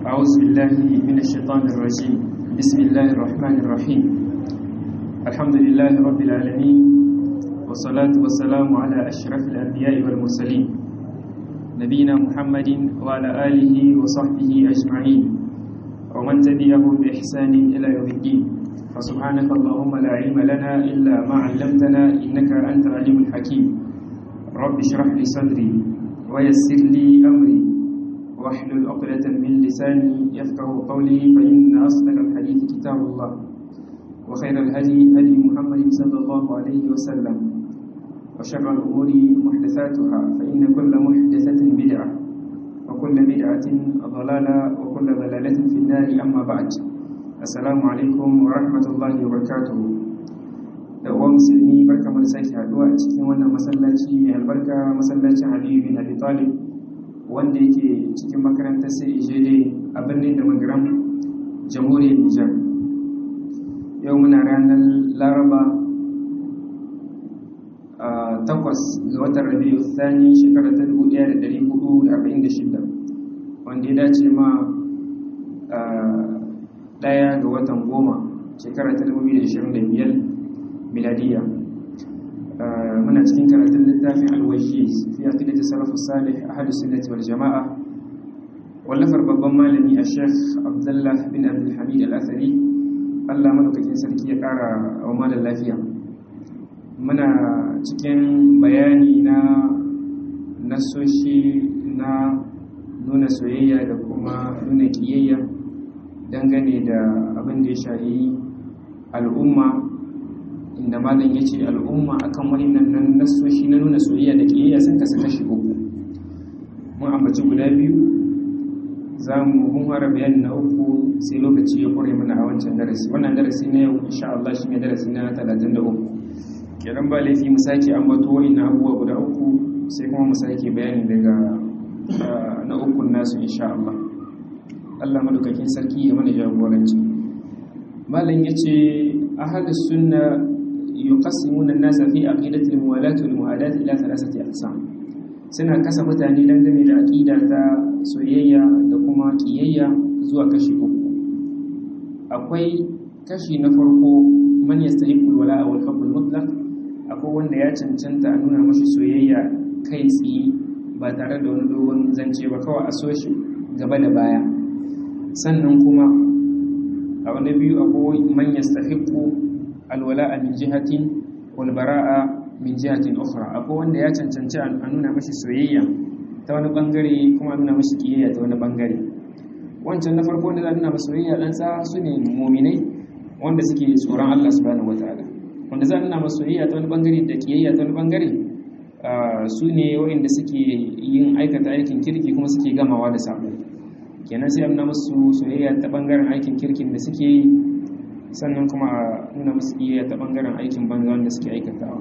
أعوذ بالله من الشيطان الرجيم بسم الله الرحمن الرحيم الحمد لله رب العالمين والصلاة والسلام على أشرف الأنبياء والمرسلين نبينا محمد وعلى آله وصحبه أجمعين ومن تبعهم بإحسان إلى يوم الدين فسبحانك اللهم لا علم لنا إلا ما علمتنا إنك أنت العليم الحكيم رب اشرح لي صدري ويسر لي أمري واحلل عقدة من لساني يفقه قولي فإن أصدق الحديث كتاب الله وخير الهدي هدي محمد صلى الله عليه وسلم وشر الأمور محدثاتها فإن كل محدثة بدعة وكل بدعة ضلالة وكل ضلالة في النار أما بعد السلام عليكم ورحمة الله وبركاته da uwa musulmi barka mu da sake haduwa a cikin wannan masallaci mai albarka masallacin Aliyu bin Abi Talib wanda yake cikin makarantar sai ijede a birnin da magaram jamhuriyar Nijar yau muna ranar Laraba a takwas ga watan Rabiu Thani shekarar ta 1446 wanda ya dace ma daya ga watan goma shekarar ta 2025 miladiya muna cikin karatun littafin alwashi fi aqidati salafus salih ahlus sunnati wal jamaa wallafar babban malami a sheikh abdullah bin abdul hamid al-athari Allah madaukakin sarki ya kara wa malam lafiya muna cikin bayani na nasoshi na nuna soyayya da kuma nuna kiyayya dangane da abin da ya shahi al'umma inda malam ya ce al'umma akan wani nan nasoshi na nuna soyayya da ƙiyayya sun kasa kashi uku mun ambaci guda biyu za mu mun fara bayani na uku sai lokaci ya ƙware mana a wancan darasi wannan darasi na yau insha Allah shi ne darasi na talatin da uku kenan ba laifi mu sake ambato wa'in abubuwa guda uku sai kuma mu sake bayani daga na ukun nasu insha Allah Allah madaukakin sarki ya mana jagoranci malam yace ahlus sunna yuqassimuna an-nasa fi aqidati al-muwalat wal muhadat ila thalathati aqsam suna kasa mutane dangane da aqida ta soyayya da kuma kiyayya zuwa kashi uku akwai kashi na farko man yastahiqu al-wala'a wal hubb al-mutlaq akwai wanda ya cancanta a nuna mashi soyayya kai tsaye ba tare da wani dogon zance ba kawai a so shi gaba da baya sannan kuma a wani biyu akwai man yastahiqu alwala'a min jihatin wal bara'a min jihatin ukhra akwai wanda ya cancanci a nuna mashi soyayya ta wani bangare kuma a nuna mashi kiyayya ta wani bangare wancan na farko wanda za a nuna mashi soyayya dan sa su ne mu'minai wanda suke tsoron Allah subhanahu wataala wanda za a nuna mashi soyayya ta wani bangare da kiyayya ta wani bangare su ne waɗanda suke yin aikata aikin kirki kuma suke gamawa da sabo kenan sai a nuna musu soyayya ta bangaren aikin kirkin da suke yi sannan kuma a nuna musu iya ta bangaren aikin banza wanda suke aikatawa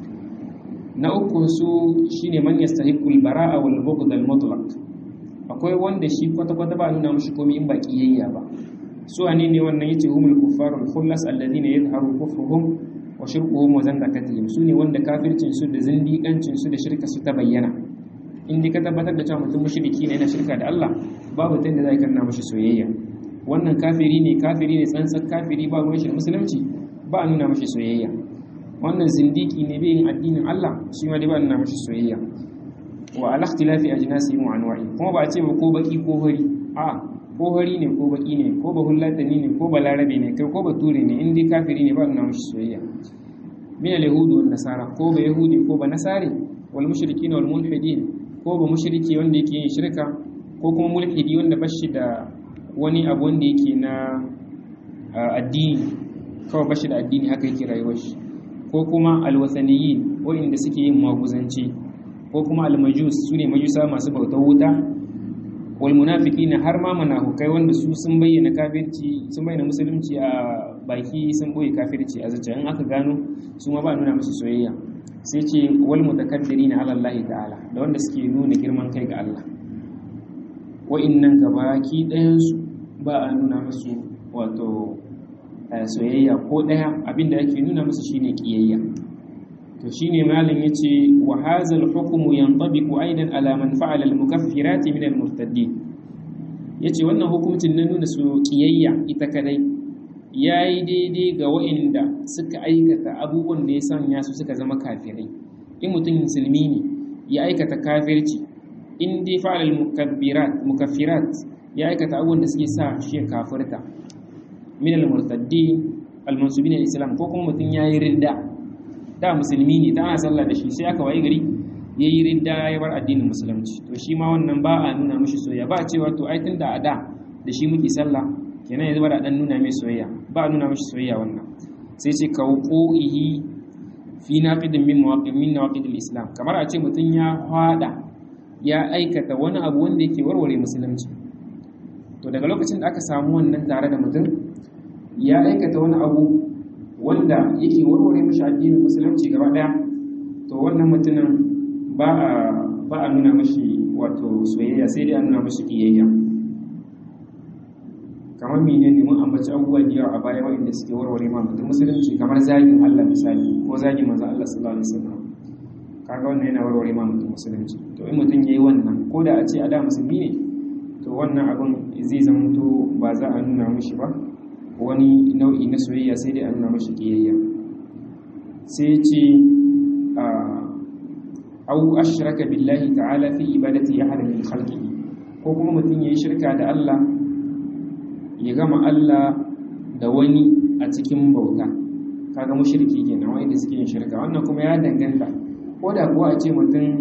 na uku su shine man yastahiqul bara'a wal bughd al mutlaq akwai wanda shi kwata kwata ba nuna mushi komai in ba kiyayya ba su ane ne wannan yace humul kuffarul khullas alladhina yadhharu kufruhum wa shirkuhum wa zandaqatihim su ne wanda kafircin su da zindiƙancin su da shirka su ta bayyana in ka tabbatar da cewa mutum mushriki ne yana shirka da Allah babu tanda zai kanna mashi soyayya wannan kafiri ne kafiri ne tsantsan kafiri ba ruwan shi da musulunci ba a nuna mashi soyayya wannan zindiki ne bai yin addinin Allah shi ma dai ba a nuna mashi soyayya wa ala ikhtilafi ajnasihim wa anwa'i kuma ba a ce ba ko baki ko hori a ko hori ne ko baki ne ko bahullatani ne ko balarabe ne kai ko bature ne in dai kafiri ne ba a nuna mashi soyayya min al-yahudi wan nasara ko ba yahudi ko ba nasari wal mushrikin wal mulhidin ko ba mushriki wanda yake yin shirka ko kuma mulhidi wanda bashi da wani abu wanda yake na addini kawai bashi da addini haka yake rayuwar shi ko kuma alwasaniyi waɗanda suke yin maguzanci ko kuma almajus su ne majusa masu bautar wuta wal munafiqina har ma munafukai wanda su sun bayyana kafirci sun bayyana musulunci a baki sun boye kafirci a zuciya in aka gano su ma ba nuna musu soyayya sai ce wal mutakabbirin ala Allah ta'ala da wanda suke nuna girman kai ga Allah wa'annan gabaki ɗayan su ba a nuna musu wato soyayya ko ɗaya abinda ake nuna musu shine kiyayya to shine malam yace wa hadha al-hukmu yantabiqu aidan ala man fa'ala al-mukaffirat min al-murtaddin yace wannan hukuncin na nuna su kiyayya ita kadai yayi daidai ga wa'inda suka aikata abubuwan da ya sanya su suka zama kafirai in mutum musulmi ne ya aikata kafirci in dai fa'al mukabbirat mukaffirat ya aikata abubuwan da suke sa shi kafirta min al-murtaddi al-mansubin al-islam ko kuma mutum yayi ridda da musulmi ne ta ana sallah da shi sai aka wayi gari yayi ridda ya bar addinin musulunci to shi ma wannan ba a nuna mishi soyayya ba cewa to ai tunda a da da shi muke sallah kenan yanzu ba da dan nuna mai soyayya ba a nuna mishi soyayya wannan sai ce kawquhi fi naqidin min mawaqid min nawaqid al-islam kamar a ce mutum ya hada ya aikata wani abu wanda yake warware musulunci to daga lokacin da aka samu wannan tare da mutum ya aikata wani abu wanda yake warware mashi addinin musulunci gaba daya to wannan mutumin ba a ba a nuna mashi wato soyayya sai dai a nuna mashi kiyayya kamar menene mun ambaci abubuwa da yawa a baya waɗanda suke warware ma mutum musulunci kamar zagin Allah misali ko zagin manzo Allah sallallahu alaihi wasallam kaga wannan yana warware ma mutum musulunci to in mutum yayi wannan ko da a ce a da musulmi ne to wannan abin zai zamanto ba za a nuna mishi ba wani nau'i na soyayya sai dai a nuna mashi kiyayya sai ce au ashraka billahi ta'ala fi ibadati ya hada min khalqihi ko kuma mutum yayi shirka da Allah ya gama Allah da wani a cikin bauta kaga mushriki kenan wanda suke yin shirka wannan kuma ya danganta ko da kuwa a ce mutum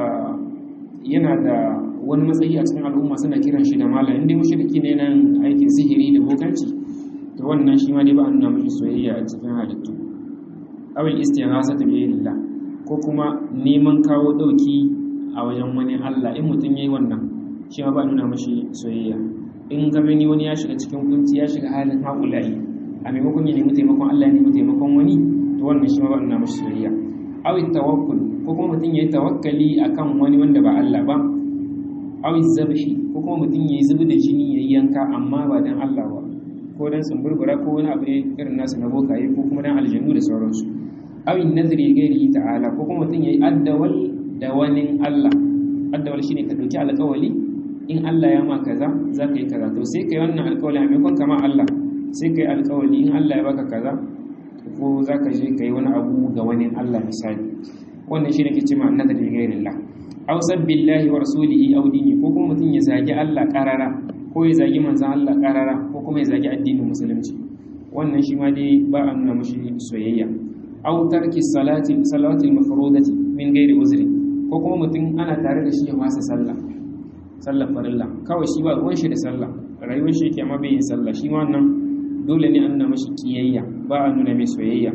yana da wani matsayi a cikin al'umma suna kiran shi da malam inda mushriki ne nan aikin sihiri da bokanci to wannan shi ma dai ba a nuna mashi soyayya a cikin halittu awil istighasa ta biyarillah ko kuma neman kawo dauki a wajen wani Allah in mutum yayi wannan shi ma ba a nuna mashi soyayya in ga ni wani ya shiga cikin kunci ya shiga halin haƙulayi a maimakon ya nemi taimakon Allah ya nemi taimakon wani to wannan shi ma ba a nuna mashi soyayya awil tawakkul ko kuma mutum yayi tawakkali akan wani wanda ba Allah ba awil zabhi ko kuma mutum yayi zubi da jini yayi yanka amma ba dan Allah ba ko dan sumburbura ko wani abu irin nasu na bokaye ko kuma dan aljannu da sauransu awin nadri gairi ta'ala ko kuma mutum yayi addawal da wani Allah addawal shine ka dauki alƙawali in Allah ya ma kaza za ka yi kaza to sai kai wannan alƙawali a maimakon kama Allah sai kai alƙawali in Allah ya baka kaza ko za ka je kai wani abu ga wani Allah misali wannan shine ke cewa nadri gairi Allah aw sabbillahi wa rasulihi aw dini ko kuma mutum ya zagi Allah qarara ko ya zagi manzan Allah karara ko kuma ya zagi addinin musulunci wannan shi ma dai ba a nuna mashi soyayya aw tarki salati salawati mafrudati min ghairi uzri ko kuma mutum ana tare da shi ya wasa sallah sallar farilla kawai shi ba ruwan shi da sallah rayuwar shi yake amma bai yin sallah shi ma wannan dole ne an nuna mashi kiyayya ba a nuna mai soyayya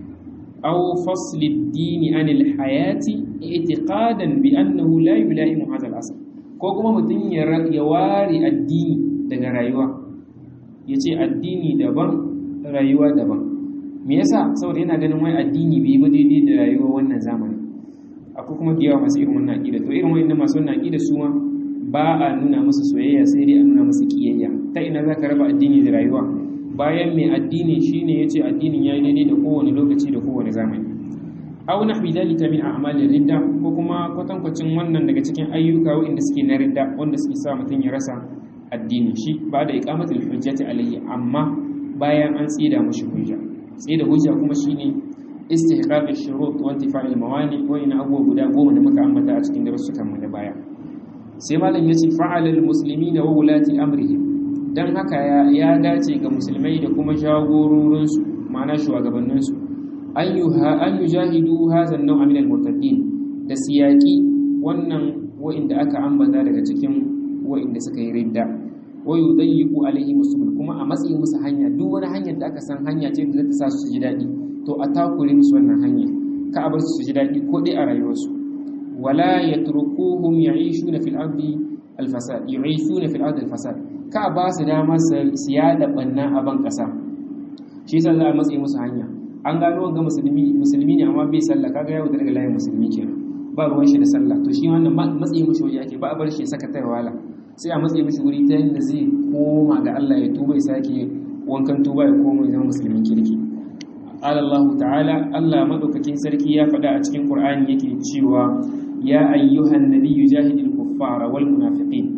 aw fasli ad-dini anil hayati i'tiqadan bi annahu la yulaimu hadha al-asl ko kuma mutum ya ware addini daga rayuwa ya ce addini daban rayuwa daban me yasa saboda yana ganin wai addini bai ba daidai da rayuwa wannan zamani akwai kuma da yawa masu irin wannan aƙida to irin wannan masu wannan aƙida su ma ba a nuna musu soyayya sai dai a nuna musu kiyayya ta ina za ka raba addini da rayuwa bayan mai addini shine ya ce addinin ya yi daidai da kowane lokaci da kowane zamani aw nahwi dalika min a'malir ridda ko kuma kwatankwacin wannan daga cikin ayyuka wanda suke na ridda wanda suke sa mutum ya rasa addini shi ba da iqamatul hujjati alayhi amma bayan an tsida mushi hujja tsida hujja kuma shine istihqaq ash-shurut wa intifa'il mawani wa ina abuwa guda goma da muka ambata a cikin darussukan mu na baya sai malam yace fa'alal muslimina wa wulati amrihim dan haka ya dace ga musulmai da kuma jagororinsu ma'ana shugabanninsu an yi jahidu hazan nau'a min al-murtaddin da siyaki wannan wa'inda aka ambata daga cikin wa'inda suka yi ridda wa yudayyiqu alaihi musul kuma a matsayin musu hanya duk wani hanyar da aka san hanya ce da za ta sa su ji daɗi to a takure musu wannan hanya ka a bar su ji daɗi ko dai a rayuwarsu wala yatrukuhum ya'ishuna fil ardi al-fasad yu'ishuna fil ardi al-fasad ka ba su dama su yada banna a ban kasa shi yasa za a matsayi musu hanya an gano ga musulmi musulmi ne amma bai sallah kaga yawo daga layin musulmi kenan ba ruwan shi da sallah to shi wannan matsayi mushi waje ake ba a bar shi saka ta wala sai a matsayi mushi wuri ta yadda zai koma ga Allah ya tuba ya sake wankan tuba ya koma ya zama musulmin kirki qala Allah ta'ala Allah madaukakin sarki ya faɗa a cikin Qur'ani yake cewa ya ayyuhan nabiyyu jahidil kuffara wal munafiqin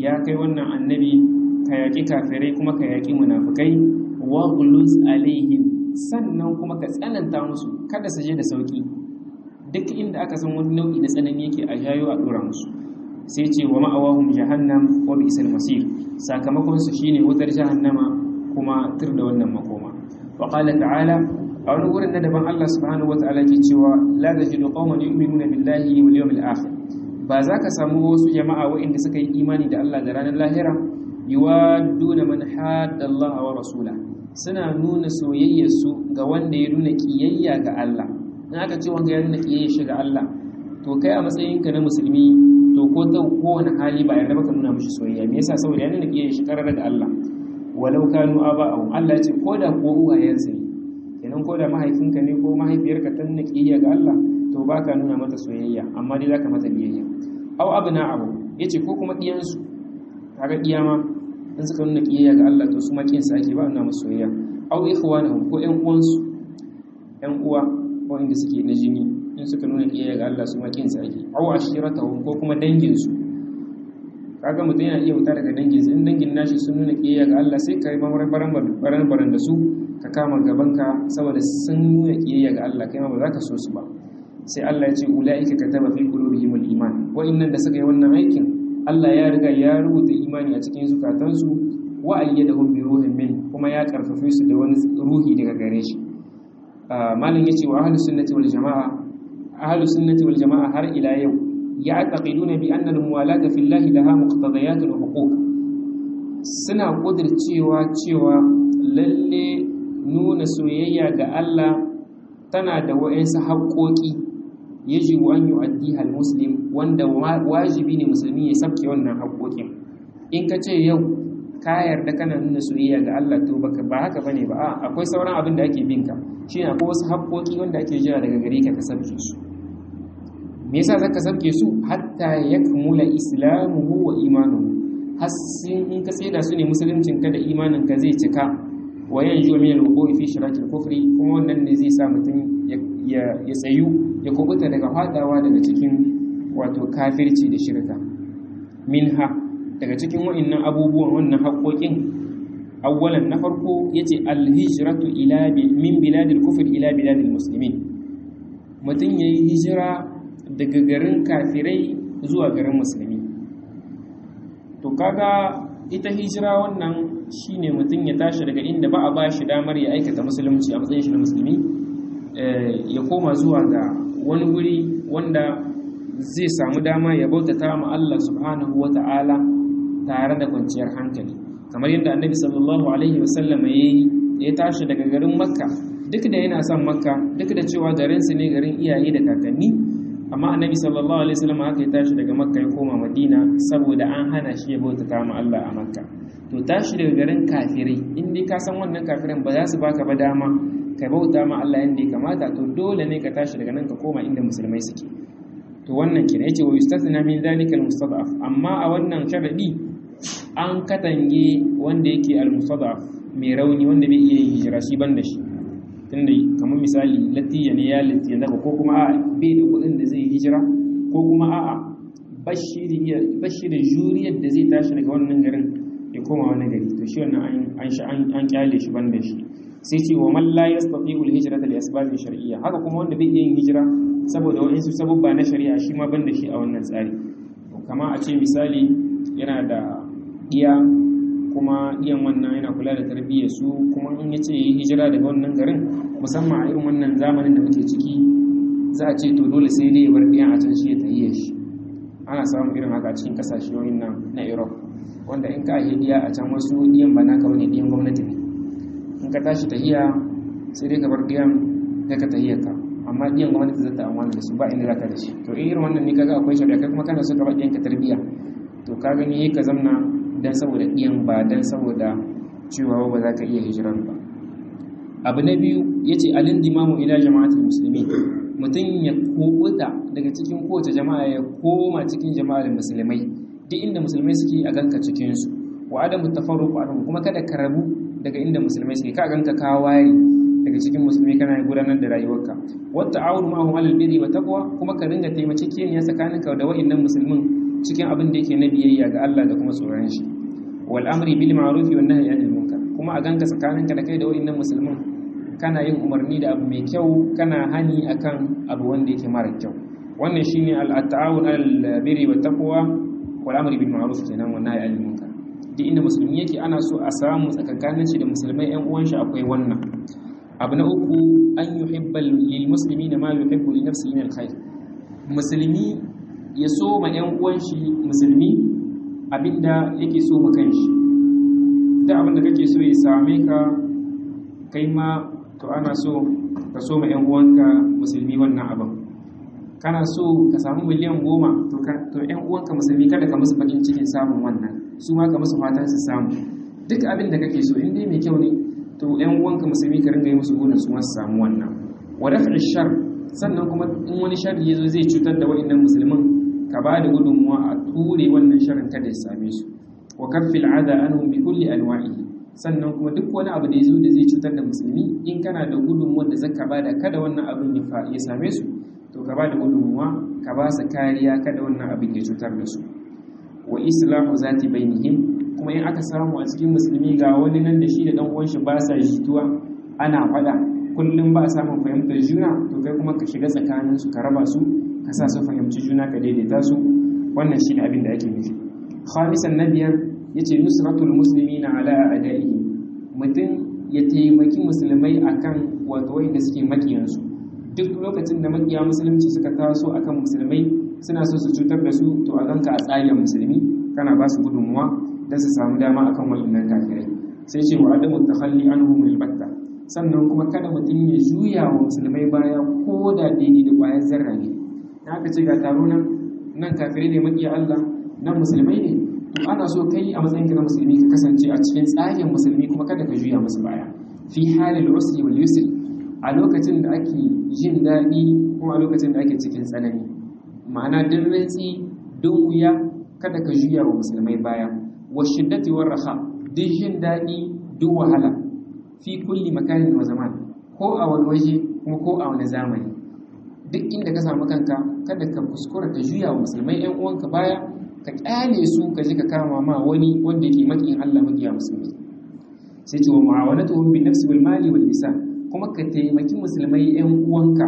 ya kai wannan annabi ka yaƙi kafirai kuma ka yaƙi munafukai wa guluz alaihim sannan kuma ka tsananta musu kada su je da sauki duk inda aka san wani nau'i na tsanani yake a jayo a dora musu sai ce wa ma'awahum jahannam wa bi'sal masir sakamakon su shine wutar jahannama kuma tur da wannan makoma wa qala ta'ala a wani wurin na daban Allah subhanahu wa ta'ala ke cewa la tajidu qauman yu'minuna billahi wal yawmil akhir ba za ka samu wasu jama'a waɗanda suka yi imani da Allah da ranar lahira yuwadduna man hadda Allah wa rasula suna nuna soyayyarsu ga wanda ya nuna kiyayya ga Allah in aka ce wanda ya nuna kiyayya shi ga Allah to kai a matsayinka na musulmi to ko ta kowane hali ba yarda baka nuna mishi soyayya me yasa saboda ya nuna kiyayya shi karar da Allah walau kanu aba'ahum Allah ya ce ko da ko uwayensu ne kenan ko da mahaifinka ne ko mahaifiyarka ta nuna kiyayya ga Allah to baka nuna mata soyayya amma dai zaka mata biyayya aw abna abu yace ko kuma diyansu kaga diyama in suka nuna kiyayya ga Allah to su ma kin sa ake ba nuna musu soyayya aw ikhwanahum ko ƴan uwansu ƴan uwa ko inda suke na jini in suka nuna kiyayya ga Allah su ma kin sa ake aw ashiratahum ko kuma dangin su kaga mutum yana iya wuta daga dangin su in dangin nashi sun nuna kiyayya ga Allah sai ka yi baran baran baran da su ka kama gabanka saboda sun nuna kiyayya ga Allah kai ma ba za ka so su ba sai Allah ya ce ulaika kataba fi qulubihimul iman wa'annan da suka yi wannan aikin Allah ya riga ya rubuta imani a cikin zukatansu wa ayyadahum bi ruhin min kuma ya karfafe su da wani ruhi daga gare shi malam yace wa ahlus sunnati wal jamaa ahlus sunnati wal jamaa har ila yau ya'taqiduna bi anna al-muwalata fillahi laha muqtadayatun wa huquq suna kudircewa cewa lalle nuna soyayya ga Allah tana da wa'ansu haƙoƙi yajibu an yu'addiha al-muslim wanda wajibi ne musulmi ya sabke wannan haƙoƙin in ka ce yau ka yarda kana nuna soyayya ga Allah to baka ba haka bane ba a akwai sauran abin da ake bin ka shine akwai wasu haƙoƙi wanda ake jira daga gare ka ka sabke su me yasa zaka sabke su hatta yakmula islamuhu wa imanuhu har in ka tseda su ne musuluncin ka da imanin ka zai cika wa yanju min al-wuqu'i fi shirakil kufri kuma wannan ne zai sa mutum ya tsayu ya kubuta daga fadawa daga cikin wato kafirci da shirka minha daga cikin wa'annan abubuwan wannan haƙoƙin awwalan na farko yace al-hijratu ila min biladil kufr ila biladil muslimin mutum yayi hijira daga garin kafirai zuwa garin musulmi to kaga ita hijira wannan shine mutum ya tashi daga inda ba a ba shi damar ya aikata musulunci a matsayin shi na musulmi ya koma zuwa ga wani guri wanda zai samu dama ya bautata ma Allah subhanahu wata'ala tare da kwanciyar hankali kamar yadda annabi sallallahu alaihi wasallam ya ya tashi daga garin makka duk da yana son makka duk da cewa garinsu ne garin iyaye da kakanni amma annabi sallallahu alaihi wasallam haka ya tashi daga makka ya koma madina saboda an hana shi ya bautata ma Allah a makka to tashi daga garin kafirai in dai ka san wannan kafirin ba za su baka ba dama ka bauta ma Allah yanda ya kamata to dole ne ka tashi daga nan ka koma inda musulmai suke to wannan kina yace wa yustathna min dhalika almustad'af amma a wannan sharadi an katange wanda yake almustad'af mai rauni wanda bai iya hijira shi banda shi tunda kamar misali latiya ne ya latiya daga ko kuma a bai da kuɗin da zai hijira ko kuma a'a bashi da juriyar da zai tashi daga wannan garin ya koma wani gari to shi wannan an kyale shi banda shi sai ce wa man la yastati'u al-hijrata li asbabin shar'iyya haka kuma wanda bai yin hijira saboda wasu sababba na shari'a shi ma banda shi a wannan tsari kama a ce misali yana da iya kuma iyan wannan yana kula da tarbiyyar su kuma in ya ce yi hijira daga wannan garin musamman a irin wannan zamanin da muke ciki za a ce to dole sai dai ya bar ɗiyan a can shi ya tahiyyar shi ana samun irin haka a cikin kasashe nan na europe wanda in ka yi diya a can wasu diyan ba naka wani diyan gwamnati ne in ka tashi tahiya sai dai ka bar diyan kai ka tahiyar ka amma diyan gwamnati zata amfana da su ba inda zaka da shi to in irin wannan ne kaga akwai shari'a kai kuma kana so ka bar diyan ka tarbiya to ka gani ka zamna dan saboda diyan ba dan saboda cewa ba za ka iya hijiran ba abu na biyu yace alindimamu ila jama'atul muslimin mutum ya kubuta daga cikin kowace jama'a ya koma cikin jama'ar musulmai duk inda musulmai suke a ganka cikinsu wa adamu tafarruqu anhum kuma kada ka rabu daga inda musulmai suke ka ganka ka ware daga cikin musulmai kana gudanar da rayuwarka wa ta'awunu ma'ahum 'alal birri wa taqwa kuma ka ringa taimakekeniya tsakaninka da wa'annan musulmin cikin abin da yake na biyayya ga Allah da kuma tsoron shi wal amri bil ma'ruf wan nahyi anil munkar kuma a ganka tsakaninka da kai da wayannan musulmin kana yin umarni da abu mai kyau kana hani akan abu wanda yake mara kyau wannan shine al-ta'awun al-birri wat taqwa wal amri bil ma'ruf kenan wan nahyi anil munkar duk inda musulmi yake ana so a samu tsakankanin shi da musulmai ƴan uwan shi akwai wannan abu na uku an yuhibba lil muslimina ma yuhibbu li nafsihi min al-khair musulmi ya so ma ƴan uwan shi musulmi abinda yake so ma kanshi duk abinda kake so ya same ka kai ma to ana so ka so ma ƴan uwanka musulmi wannan abin kana so ka samu miliyan goma to ƴan uwanka musulmi kada ka musu bakin cikin samun wannan su ma ka musu fatan su samu duk abin da kake so in dai mai kyau ne to ƴan uwanka musulmi ka ringa yi musu burin su ma su samu wannan wa daf'i shar sannan kuma in wani sharri yazo zai cutar da wa'annan musulmin ka ba da gudunmuwa a ture wannan sharrin kada ya same su wa kaffil ada anhum bi kulli anwa'ihi sannan kuma duk wani abu da yazo da zai cutar da musulmi in kana da gudunmuwa da zaka bada kada wannan abin ya same su to ka ba da gudunmuwa ka ba su kariya kada wannan abin ya cutar da su wa islahu zati bainihim kuma in aka samu a cikin musulmi ga wani nan da shi da dan uwan shi ba sa jituwa ana fada kullum ba a samun fahimtar juna to kai kuma ka shiga tsakanin su ka raba su ka sa su fahimci juna ka daidaita su wannan shine abin da ake nufi khamisan na biyar yace nusratul muslimina ala a'da'ihi mutum ya taimaki musulmai akan wato wanda suke makiyansu duk lokacin da makiya musulunci suka taso akan musulmai suna so su cutar da su to a ganka a tsayin musulmi kana ba su gudunmuwa don su samu dama akan wa'annan kafirai sai ce wa adamu takhalli anhum albatta sannan kuma kada mutum ya juya wa musulmai baya ko da daidai da ƙwayar zarra ne aka ce ga taro nan nan kafirai ne makiya Allah nan musulmai ne to ana so kai a matsayin ka na musulmi ka kasance a cikin tsarin musulmi kuma kada ka juya musu baya fi halil usri wal yusri a lokacin da ake jin daɗi kuma a lokacin da ake cikin tsanani ma'ana duk rantsi duk wuya kada ka juya wa musulmai baya wa shiddati war raha duk jin daɗi duk wahala fi kulli makanin wa zaman ko a wani waje kuma ko a wani zamani duk inda ka samu kanka kada ka kuskura ka juya wa musulmai ƴan uwanka baya ka kyale su ka je ka kama ma wani wanda yake makiyin Allah makiya musulmi sai ce wa mu'awanatuhum bin nafsi wal mali wal lisan kuma ka taimaki musulmai ƴan uwanka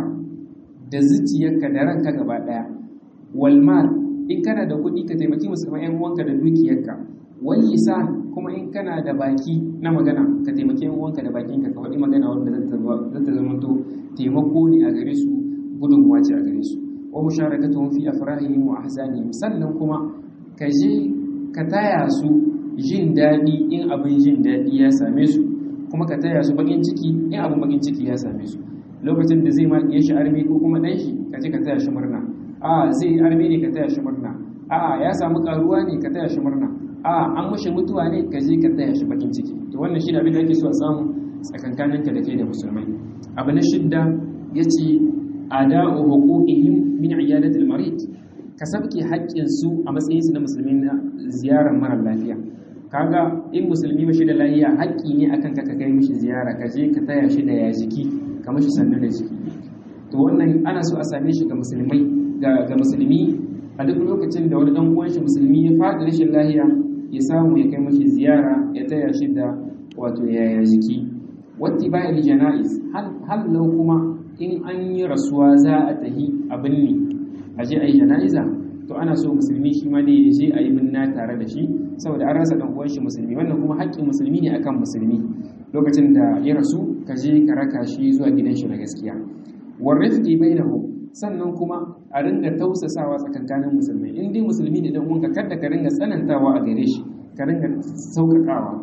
da zuciyarka da ranka gaba daya wal mal in kana da kuɗi ka taimaki musulmai ƴan uwanka da dukiyarka wal lisan kuma in kana da baki na magana ka taimaki ƴan uwanka da bakinka ka faɗi magana wanda zata zata zama to taimako ne a gare su gudunmuwa ce a gare su wa musharakatuhum fi afrahihim wa ahzanihim sannan kuma ka je ka taya su jin daɗi in abin jin daɗi ya same su kuma ka taya su bakin ciki in abin bakin ciki ya same su lokacin da zai ma ya shi arme ko kuma ɗan shi ka je ka taya shi murna a zai yi arme ne ka taya shi murna a ya samu karuwa ne ka taya shi murna a an mushi mutuwa ne ka je ka taya shi bakin ciki to wannan shi da abin da ake so a samu tsakankaninka da kai da musulmai abu na shidda ya ce ada'u huquqihim min iyadatil marid ka sabke haƙƙin su a matsayin su na musulmi na ziyarar mara lafiya kaga in musulmi bashi da lafiya haƙƙi ne akan ka kai mishi ziyara ka je ka taya shi da ya jiki ka mishi sannu da jiki to wannan ana so a same shi ga musulmai ga ga musulmi a duk lokacin da wani dan uwan shi musulmi ya faɗi rashin lafiya ya samu ya kai mishi ziyara ya taya shi da wato yaya jiki wati bayan janaiz hal lau kuma in an yi rasuwa za a tahi a binne a je a yi jana'iza to ana so musulmi shi ma dai ya je a yi binna tare da shi saboda an rasa dan uwan shi musulmi wannan kuma haƙƙin musulmi ne akan musulmi lokacin da ya rasu ka je ka raka shi zuwa gidan shi na gaskiya war rifqi bainahu sannan kuma a ringa tausasawa tsakankanin musulmai in dai musulmi ne dan uwanka kada ka ringa tsanantawa a gare shi ka ringa sauƙaƙawa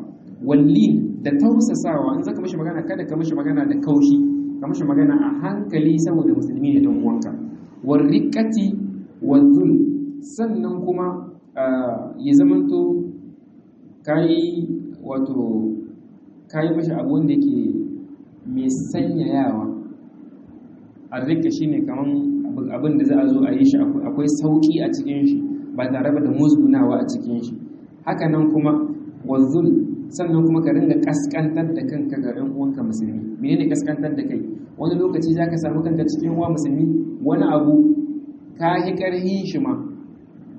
walli da tausasawa in zaka mishi magana kada ka mishi magana da kaushi ka mishi magana a hankali saboda musulmi ne dan uwanka warriqati wazul sannan kuma ya zamanto kai wato kai mishi abu wanda yake mai sanyayawa arrika shine kaman abin da za a zo a yi shi akwai sauki a cikin shi ba tare da musgunawa a cikin shi haka nan kuma wazul sannan kuma ka ringa kaskantar da kanka ga ɗan uwanka musulmi menene kaskantar da kai wani lokaci za ka samu kanka cikin uwa musulmi wani abu ka yi ƙarhin shi ma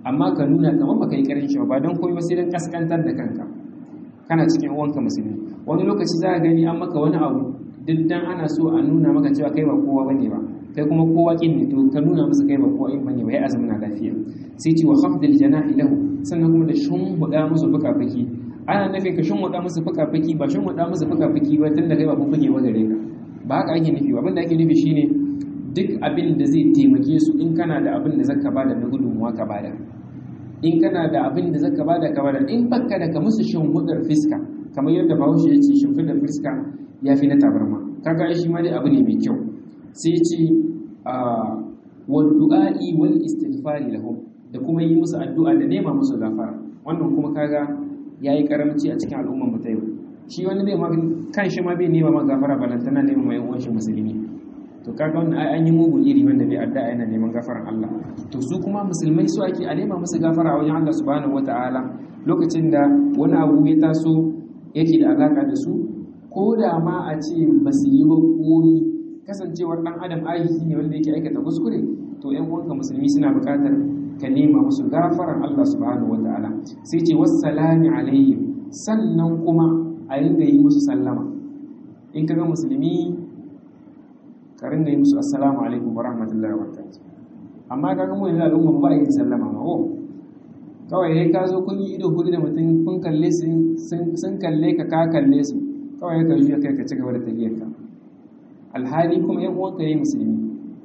amma ka nuna kamar baka yi karin shi ba don komai ba sai dan kaskantar da kanka kana cikin uwanka musulmi wani lokaci za ka gani an maka wani abu duk dan ana so a nuna maka cewa kai ba kowa bane ba kai kuma kowa kin ne to ka nuna musu kai ba kowa in bane ba ya azumi na lafiya sai ce wa khafdil janahi lahu sannan kuma da shunhuda musu fuka-fuki ana nufin ka shunhuda musu fuka-fuki ba shunhuda musu fuka-fuki ba tunda kai ba fuke wa gare ka ba haka ake nufi abin da ake nufi shine duk abin da zai taimake su in kana da abin da zaka bada na gudunmuwa ka bada in kana da abin da zaka bada ka bada in baka da ka musu shunhudar fiska kamar yadda bahaushe ya ce shimfidar fiska ya fi na tabarma kaga shi ma dai abu ne mai kyau sai ce wal du'a'i wal istighfari lahum da kuma yi musu addu'a da nema musu gafara wannan kuma kaga yayi karamci a cikin al'ummar mu ta yau shi wani zai ma kan shi ma bai nema ma gafara balantana nema mai uwan shi musulmi to kaga wannan ai an yi mugun iri wanda bai addu'a yana neman gafaran Allah to su kuma musulmai su ake a nema musu gafara a wajen Allah subhanahu wataala lokacin da wani abu ya taso yake da alaka da su ko da ma a ce ba su yi ba koyi kasancewar dan adam ajizi ne wanda yake aikata kuskure to ƴan uwanka musulmi suna buƙatar ka nema musu gafaran Allah subhanahu wataala sai ce wassalamu alaihim sannan kuma a ringa yi musu sallama in kaga musulmi ka ringa yi musu assalamu alaikum wa rahmatullahi wa barakatuh amma kaga mu yanzu al'umma ba yin sallama ma oh kawai yayi ka zo kun yi ido hudu da mutum kun kalle su sun kalle ka ka kalle su kawai ka juya kai ka ci gaba da tafiyar ka alhali kuma yan uwanka ne musulmi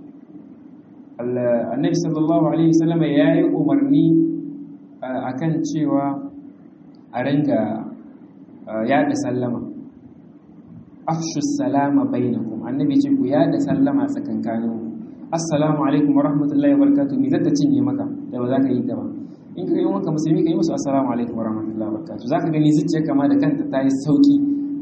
annabi sallallahu alaihi wasallam ya yi umarni akan cewa a ringa yada sallama afshu salama bainakum annabi ce ku yada sallama tsakankanin assalamu alaikum wa rahmatullahi wa barakatuh me zata cinye maka da ba za ka yi ta ba in ka yi maka musulmi ka yi musu assalamu alaikum wa rahmatullahi wa barakatuh zaka gani zuciyar kama da kanta ta yi sauki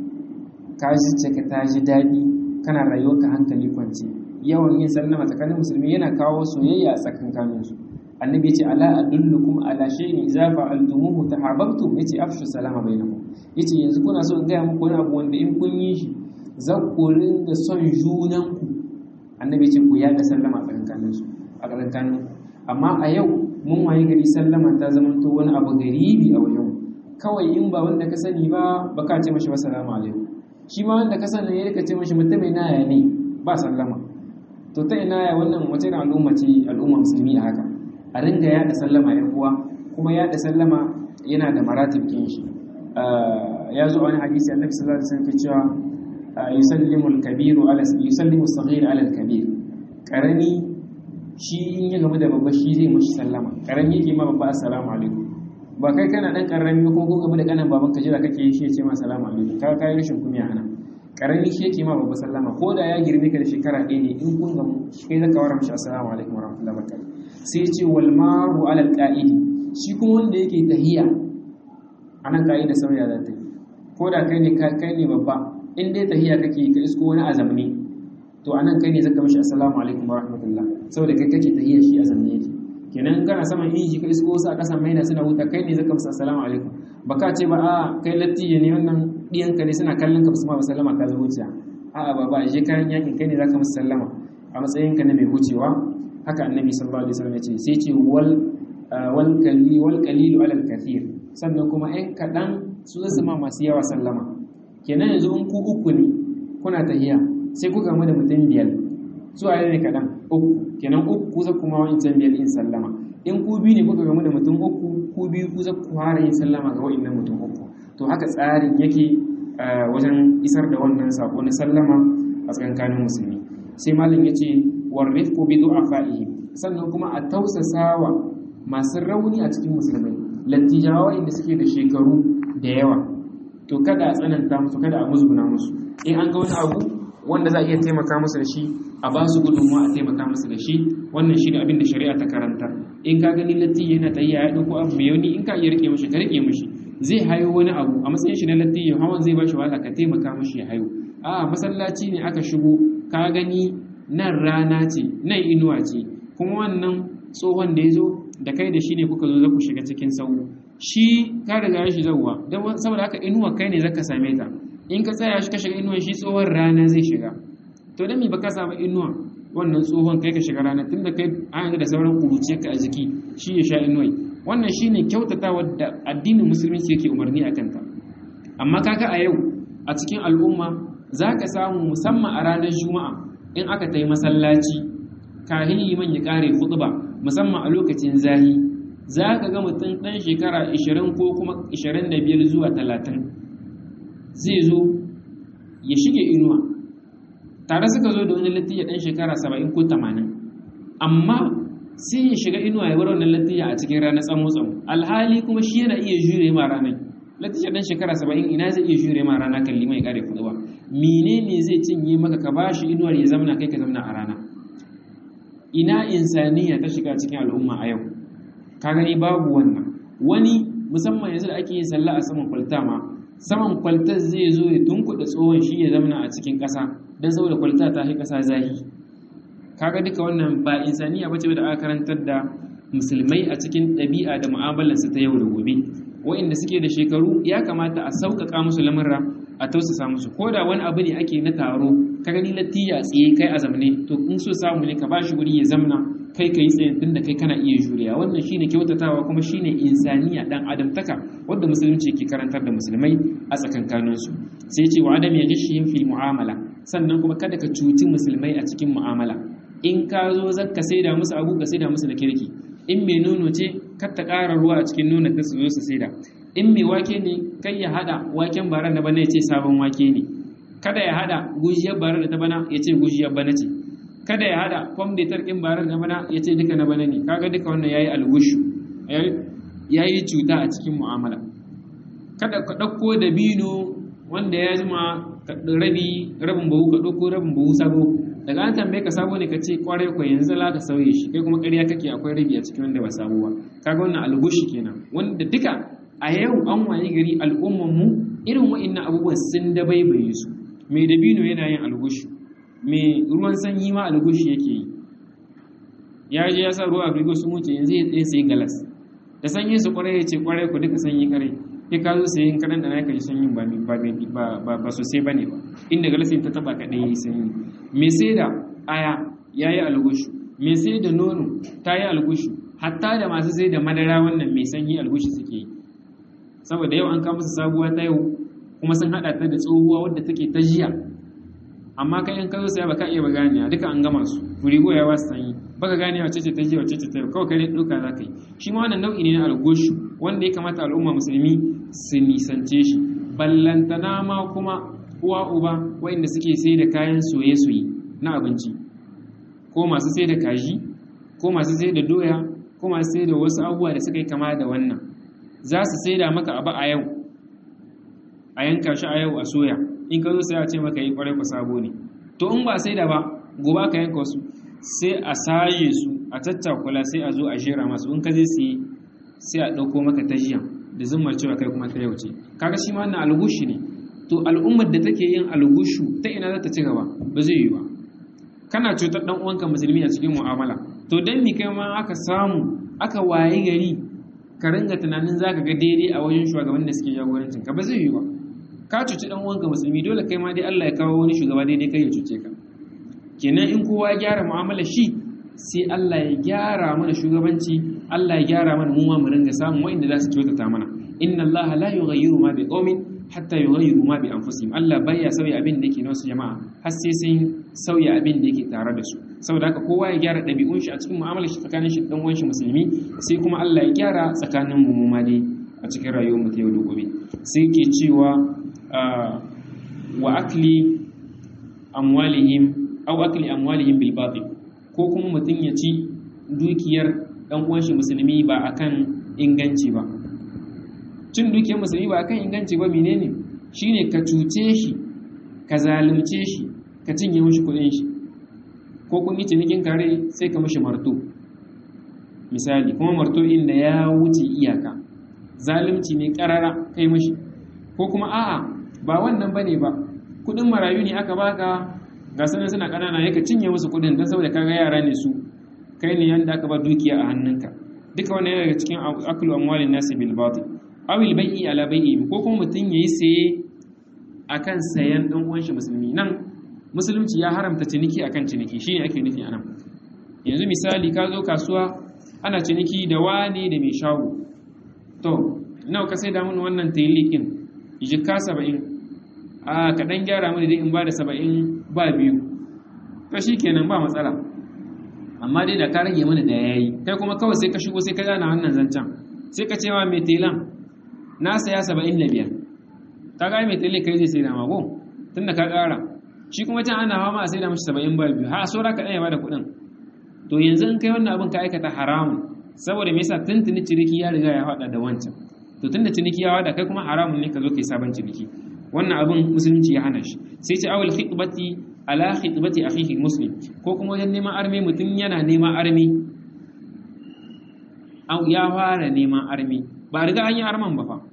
ka zuciya ka ta ji daɗi kana rayuwar ka hankali kwance yawan yin sallama tsakanin musulmi yana kawo soyayya a tsakankanin su annabi ce ala adullukum ala shay'in idza fa'altumuhu tahabbtum yace afshu salama bainakum yace yanzu kuna so in ga muku wani abu wanda in kun yi shi za ku ringa son junan ku annabi ce ku yada sallama tsakankanin su a tsakankanin amma a yau mun waye gari sallama ta zama to wani abu garibi a wajen kawai in ba wanda ka sani ba ba ka ce mashi assalamu alaikum shi ma wanda ka sani ya rika ce mashi mutum ina ya ne ba sallama to ta ina ya wannan wace al'umma ce al'umma musulmi a haka a ringa yada sallama ya uwa kuma yada sallama yana da maratib kin shi ya zo wani hadisi annabi sallallahu alaihi wasallam cewa yusallimu al-kabiru ala yusallimu as-saghir ala al-kabir karami shi in ya gamu da babba shi zai mashi sallama karami yake ma babba assalamu alaikum ba kai kana dan karami ko ko gamu da kanan baban ka jira kake shi ya ce ma assalamu alaikum ka kai rashin kumiya ana karami shi yake ma babba sallama ko da ya girme ka da shekara ɗaya ne in kun gamu kai zaka wara mashi assalamu alaikum wa rahmatullahi wa barakatuh sai ya ce wal maru ala al-qa'idi shi kuma wanda yake tahiya anan ka'ida sauya za ta yi ko da kai ne kai ne babba in dai tahiya kake ka isko wani azamni to anan kai ne zaka mishi assalamu alaikum wa rahmatullah saboda kai kake tahiya shi azamni yake kenan kana saman inji ka isko wasu a kasan maina suna huta kai ne zaka musu assalamu alaikum baka ce ba a kai lattiye ne wannan diyan ka ne suna kallon ka musu ma sallama ka zo wuciya a a baba je kayan yakin kai ne zaka musu sallama a matsayin ka na mai wucewa haka annabi sallallahu alaihi wasallam ya ce sai ce wal wal kalli wal qalilu ala al kathir sannan kuma ɗan kaɗan su zasu ma masu yawa sallama kenan yanzu in ku uku ne kuna tahiya sai ku gamu da mutum biyar su a ne kaɗan uku kenan uku ku za kuma wancan biyar in sallama in ku biyu ne kuka gamu da mutum uku ku biyu ku za ku fara yin sallama ga wa'annan mutum uku to haka tsarin yake wajen isar da wannan sako na sallama a tsakankanin musulmi sai malam ya ce warrifku bi du'afa'ihi sannan kuma a tausasawa masu rauni a cikin musulmai lattijawa inda suke da shekaru da yawa to kada a tsananta musu kada a musguna musu in an ga wani abu wanda za a iya taimaka musu da shi a ba su gudunmuwa a taimaka musu da shi wannan shi ne abin da shari'a ta karanta in ka gani latti yana tayya ya ɗauko abu mai yauni in ka iya rike mishi ka rike mishi zai hayo wani abu a matsayin shi na latti ya hawan zai ba shi wahala ka taimaka mishi ya hayo a masallaci ne aka shigo ka gani nan rana ce nan inuwa ce kuma wannan tsohon da ya zo da kai da shi ne kuka zo za ku shiga cikin sau shi ka riga shi zauwa don saboda haka inuwa kai ne zaka same ta in ka tsaya shi ka shiga inuwa shi tsohon rana zai shiga to dan me baka samu inuwa wannan tsohon kai ka shiga rana tunda kai an yanzu da sauran kuruciyar ka a jiki shi ya sha inuwai wannan shine kyautatawa da addinin musulunci yake umarni a kanta amma kaga a yau a cikin al'umma za ka samu musamman a ranar juma'a in aka ta yi masallaci kahin liman ya kare ba musamman a lokacin zahi za ka ga mutum ɗan shekara 20 ko kuma 25 zuwa 30 zai zo ya shige inuwa tare suka zo da wani latti ya ɗan shekara 70 ko 80 amma sai ya shiga inuwa ya bar wannan latiya a cikin ranar tsamo tsamo alhali kuma shi yana iya jure ma ranar latiya dan shekara saba'in ina zai iya jure ma rana kalli mai kare kuɗi ba menene zai cinye maka ka bashi inuwar ya zamna kai ka zamna a rana ina insaniya ta shiga cikin al'umma a yau ka gani babu wannan wani musamman yanzu da ake yin sallah a saman kwalta ma saman kwaltar zai zo ya tunkuɗa tsohon shi ya zamna a cikin ƙasa don saboda kwalta ta fi ƙasa zahi kaga duka wannan ba insaniya bace da aka karantar da musulmai a cikin ɗabi'a da mu'amalarsu ta yau da gobe wa'inda suke da shekaru ya kamata a sauƙaƙa musu lamurra a tausasa musu ko da wani abu ne ake na taro ka gani latiya tsaye kai a zamne to in so samu ne ka ba shi wuri ya zamna kai ka yi tsaye tun da kai kana iya juriya wannan shine kyautatawa kuma shine insaniya dan adamtaka wanda musulunci ke karantar da musulmai a tsakankaninsu sai ce wa adam ya gishihim fil mu'amala sannan kuma kada ka cuci musulmai a cikin mu'amala in ka zo zaka saida musu abu ka saida musu da kirki in mai nono ce kar ta ƙara ruwa a cikin nonon ta su zo su saida in mai wake ne kai ya hada waken baran da bana ya ce sabon wake ne kada ya hada gujiyar baran da ta bana ya ce gujiyar bana ce kada ya hada fam da tarkin baran da bana ya ce duka na bana ne kaga duka wannan yayi algushu yayi cuta a cikin mu'amala kada ka ɗauko dabino wanda ya jima rabi rabin bahu ka ɗauko rabin bahu sabo daga an tambaye ka sabo ne ka ce kwarai ko yanzu la ka sauye shi kai kuma ƙarya kake akwai rabi a cikin wanda ba sabo ba kaga wannan algushi kenan wanda duka a yau an waye gari al'umman mu irin wa'annan abubuwan sun dabaibaye su mai dabino yana yin algushi mai ruwan sanyi ma algushi yake yi ya je ya sa ruwa a frigo sun wuce yanzu ya tsaye sai galas da sanyi su kwarai ya ce kwarai ku duka sanyi kare sai ka zo sayin karan da naka ji sanyin ba ba ba sosai bane ba inda galasin ta taba kaɗai yayi sanyi me sai da aya yayi algushu me sai da nono ta yi algushu hatta da masu sai da madara wannan mai sanyi algushu suke yi saboda yau an kama su sabuwa ta yau kuma sun hada ta da tsohuwa wadda take ta jiya amma kai in ka zo saya baka iya ba gane duka an gama su furigo ya wasu sanyi baka gane wace ce ta jiya wace ce ta yau kawai kai duka za ka yi shi ma wannan nau'i ne na algushu wanda ya kamata al'umma musulmi su nisance shi ballantana ma kuma uwa uba waɗanda suke sai da kayan soye-soye na abinci ko masu sai da kaji ko masu sai da doya ko masu sai da wasu abubuwa da suka yi kama da wannan za su sai da maka abu a yau a yanka shi a yau a soya in ka zo sai a ce maka yi kwarai ku sabo ne to in ba sai da ba gobe ka yanka wasu sai a saye su a tattakula sai a zo a jera masu in ka zai siye sai a ɗauko maka tajiyan da zummar cewa kai kuma ta yau ce kaga shi ma wannan algushi ne to al'ummar da take yin algushu ta ina za ta ci gaba ba zai yi ba kana cutar dan uwanka musulmi a cikin mu'amala to dan mi kai ma aka samu aka waye gari ka ringa tunanin zaka ga daidai a wajen shugaban da suke jagorancin ka ba zai yi ba ka cuci dan uwanka musulmi dole kai ma dai Allah ya kawo wani shugaba daidai kai ya cuce ka kenan in kowa ya gyara mu'amala shi sai Allah ya gyara mana shugabanci Allah ya gyara mana mu ma mu ringa samun wa'inda za su kyautata mana inna Allah la yughayyiru ma biqaumin hatta yughayyiru ma bi anfusihim Allah baya sauya abin da yake na wasu jama'a har sai sun sauya abin da yake tare da su saboda haka kowa ya gyara ɗabi'un shi a cikin mu'amalar shi tsakanin shi dan uwan shi musulmi sai kuma Allah ya gyara tsakanin mu ma dai a cikin rayuwar mu ta yau da gobe sai ke cewa wa akli amwalihim aw akli amwalihim bil batil ko kuma mutum ya ci dukiyar dan uwan shi musulmi ba akan inganci ba cin dukiyar musulmi ba akan inganci ba menene shine ka cuce shi ka zalunce shi ka cinye mishi kudin shi ko kun yi cinikin kare sai ka mishi marto misali kuma marto inda ya wuce iyaka zalunci ne karara kai mishi ko kuma a'a ba wannan bane ba kudin marayu ne aka baka ga sanin suna kanana yaka cinye musu kudin don saboda kaga yara ne su kai ne yanda aka ba dukiya a hannunka duka wannan yana daga cikin aklu amwalin nasi bil batil awil bai'i ala bai'i ko kuma mutum yayi saye akan sayan dan uwan shi musulmi nan musulunci ya haramta ciniki akan ciniki shine ake nufi anan yanzu misali ka zo kasuwa ana ciniki da wane da mai shago to nawa ka sai da mun wannan tayilikin jikka saba'in a kaɗan gyara mini dai in ba da saba'in ba biyu to shi kenan ba matsala amma dai da ka rage mana da ya yi kai kuma kawai sai ka shigo sai ka gana wannan zancen sai ka cewa mai telan na saya saba'in da biyar ka ga mai telan kai zai sai da mago tun da ka ƙara shi kuma can ana hawa ma a sai da mashi saba'in ba biyu ha saura ka ɗaya ba da kuɗin to yanzu in kai wannan abin ka aikata haramun saboda me yasa tuntuni ciniki ya riga ya haɗa da wancan to tunda ciniki ya haɗa kai kuma haramun ne ka zo kai sabon ciniki wannan abin musulunci ya hana shi sai ce awal khitbati ala khitbati akhihi muslim ko kuma wajen neman armi mutum yana neman armi ya fara neman armi ba riga an yi arman ba fa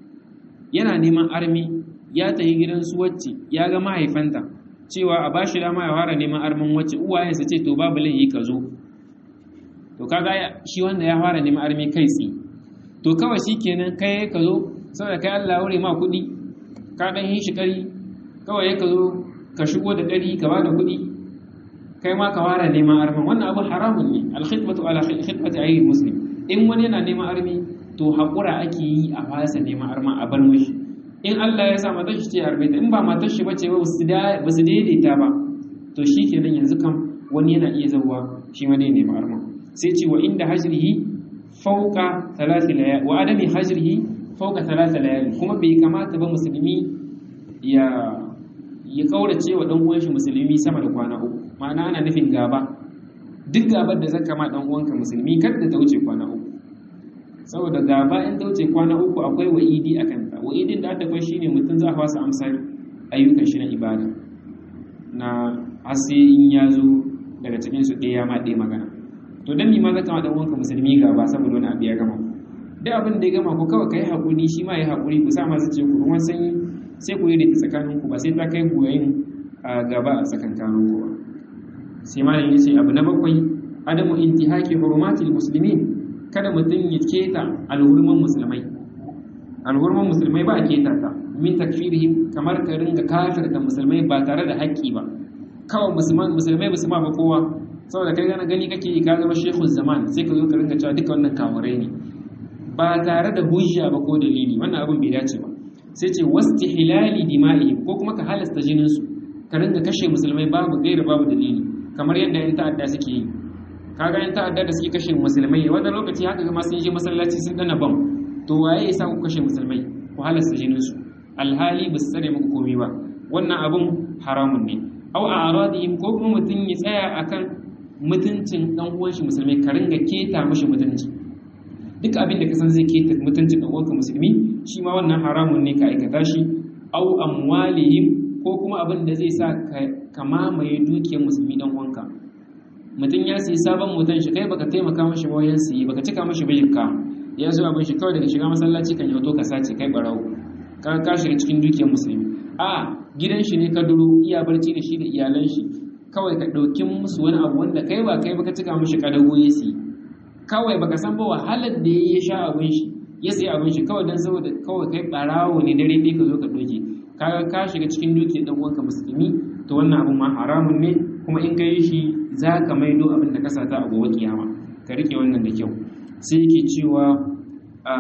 yana neman armi ya tafi gidan su wacce ya ga mahaifanta cewa a bashi dama ya fara neman armin wacce uwayensa ce to babu laifi ka zo to kaga shi wanda ya fara neman armi kai tsi to kawai shikenan kai ka zo saboda kai Allah ya wure ma kuɗi ka ɗan yi shi ƙari kawai ka zo ka shigo da ɗari ka ba da kuɗi kai ma ka fara neman arman wannan abu haramun ne alkhidmatu ala khidmati ayi muslim in wani yana neman armi to haƙura ake yi a fasa neman arma a bar mishi in Allah ya sa matar shi ce arme ta in ba matar shi bace ba su daidaita ba to shi kenan yanzu kam wani yana iya zauwa shi ma ne neman arma sai ce wa inda hajrihi fauka thalathi layali wa adami hajrihi fauka talata layali kuma bai kamata ba musulmi ya ya kaurace wa dan uwan shi musulmi sama da kwana uku ma'ana ana nufin gaba duk gabar da zaka ma dan uwanka musulmi kada ta wuce kwana uku saboda gaba in ta wuce kwana uku akwai wa'idi a kanta wa'idin da aka shine mutum za a fasa amsar ayyukan shi na ibada na hasi in ya zo daga cikin su ɗaya ma ɗaya magana to dan mi ma zaka ma dan uwanka musulmi gaba saboda wani abu ya gama duk abin da ya gama ku kawai kai hakuri shi ma ya hakuri ku sa masu ce ku ruwan sanyi sai ku yi da tsakanin ku ba sai ta kai goyayin a gaba a tsakankanin ku ba sai ma ya ce abu na bakwai adamu intihaki hurumatil muslimin kada mutum ya keta alhurman musulmai alhurman musulmai ba a keta ta min takfirihim kamar ka ringa kafirta musulmai ba tare da haƙƙi ba kawai musulmai musulma ba kowa saboda kai gana gani kake yi ka zama shekul zaman sai ka zo ka ringa cewa duka wannan kamurai ne ba tare da hujja ba ko dalili wannan abin bai dace ba sai ce wasti hilali dima'ihim ko kuma ka halasta jinin su ka ringa kashe musulmai babu gaira babu dalili kamar yadda yan ta'adda suke yi kaga yan ta'adda da suke kashe musulmai wanda lokaci haka ga sun je masallaci sun dana bam to waye ya sa ku kashe musulmai ku halasta jinin su alhali ba su tsare muku komai ba wannan abun haramun ne aw a aradihim ko kuma mutum ya tsaya akan mutuncin dan uwan shi musulmai ka ringa keta mishi mutunci duk abin da ka san zai keta mutuncin dan uwanka musulmi shi ma wannan haramun ne ka aikata shi aw amwalihim ko kuma abin da zai sa ka mamaye dukiyar musulmi dan uwanka mutum ya sayi sabon motan shi kai baka taimaka mashi ba wayan siyi baka cika mashi bayyuka ya zo abin shi kawai daga shiga masallaci kan yato ka sace kai barawo ka ka shiga cikin dukiyar musulmi a gidan shi ne ka duro iya barci da shi da iyalan shi kawai ka ɗauki musu wani abu wanda kai ba kai baka cika mashi kadago ya siyi kawai baka san ba wahalar da ya sha abin shi ya sayi abin shi kawai dan saboda kawai kai barawo ne dare ɗaya ka zo ka doke kaga ka shiga cikin dukiyar dan uwanka musulmi to wannan abin ma haramun ne kuma in ka yi shi za ka maido abin da ka sata a gobe kiyama ka rike wannan da kyau sai yake cewa a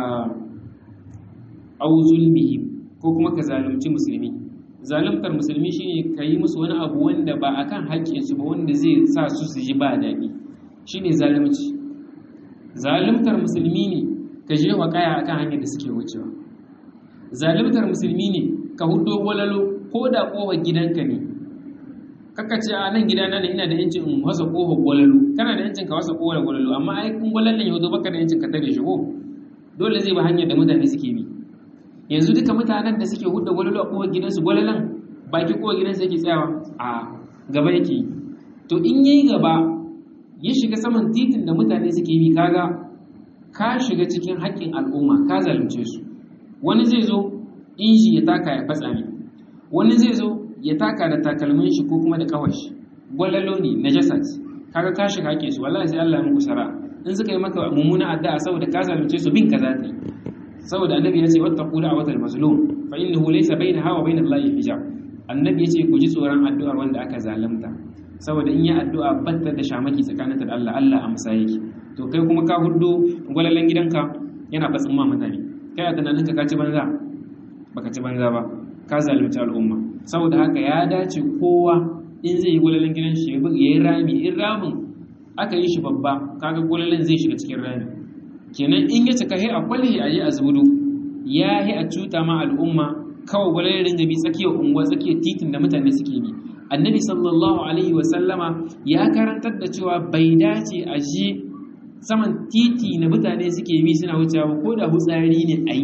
au zulmihi ko kuma ka zalunci musulmi zaluntar musulmi shine ka yi musu wani abu wanda ba akan haƙƙinsu ba wanda zai sa su su ji ba daɗi shine zalunci zaluntar musulmi ne ka je wa kaya akan hanyar da suke wucewa zaluntar musulmi ne ka hudo walalo ko da kofar gidanka ne kaka ce a nan gidana ne ina da yancin in wasa kofar gwalalo kana da yancin ka wasa kofar gwalalo amma ai kun gwalallen ya zo baka da yancin ka tare shi ko dole zai ba hanyar da mutane suke bi yanzu duka mutanen da suke hudda gwalalo a kofar gidansu gwalalan baki kofar gidansu yake tsayawa a gaba yake to in yayi gaba ya shiga saman titin da mutane suke bi kaga ka shiga cikin haƙƙin al'umma ka zalunce su wani zai zo inji ya taka ya fatsa ne wani zai zo ya taka da takalmin shi ko kuma da kawar shi gwalalo ne najasa ce kaga ka shiga haƙƙin su wallahi sai Allah ya muku sara in suka yi maka mummuna addu'a saboda ka zalunce su bin ka za ta yi saboda annabi ya ce wattaqu da'watal mazlum fa innahu laysa bainaha wa bainal lahi hijab annabi ya ce ku ji tsoron addu'ar wanda aka zalunta saboda in yi addu'a batta da shamaki tsakaninta da Allah Allah amsa yake to kai kuma ka hudo gwalalan gidanka yana fatsin ma mutane kai a tunaninka ka ci banza baka ci banza ba ka zalunci al'umma saboda haka ya dace kowa in zai yi gwalalan gidan shi ya yi rami in ramin aka yi shi babba kaga gwalalan zai shiga cikin rami kenan in ya cika he a kwalhe a yi a zubudu ya yi a cuta ma al'umma kawai gwalalan ringa bi tsakiyar unguwa tsakiyar titin da mutane suke bi annabi sallallahu alaihi wasallama ya karantar da cewa bai dace a je saman titi na mutane suke bi suna wucewa ko da hutsari ne a yi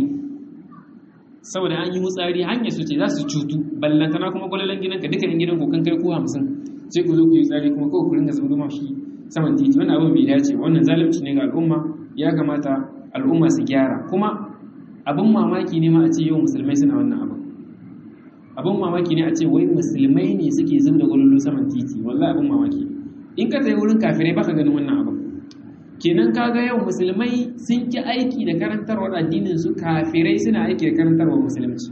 saboda an yi hutsari hanyar su ce za su cutu ballantana kuma gwalalan gidanka dukkanin gidan ku kan kai ku hamsin sai ku zo ku yi tsari kuma kawai ku ringa zuba mashi saman titi wannan abin bai dace wannan zalunci ne ga al'umma ya kamata al'umma su gyara kuma abin mamaki ne ma a ce yau musulmai suna wannan abin abin mamaki ne a ce wai musulmai ne suke zub da gwalolo saman titi wallahi abin mamaki in ka tafi wurin kafirai baka ganin wannan abin kenan kaga yau musulmai sun ki aiki da karantarwar addinin su kafirai suna aiki da karantarwar musulunci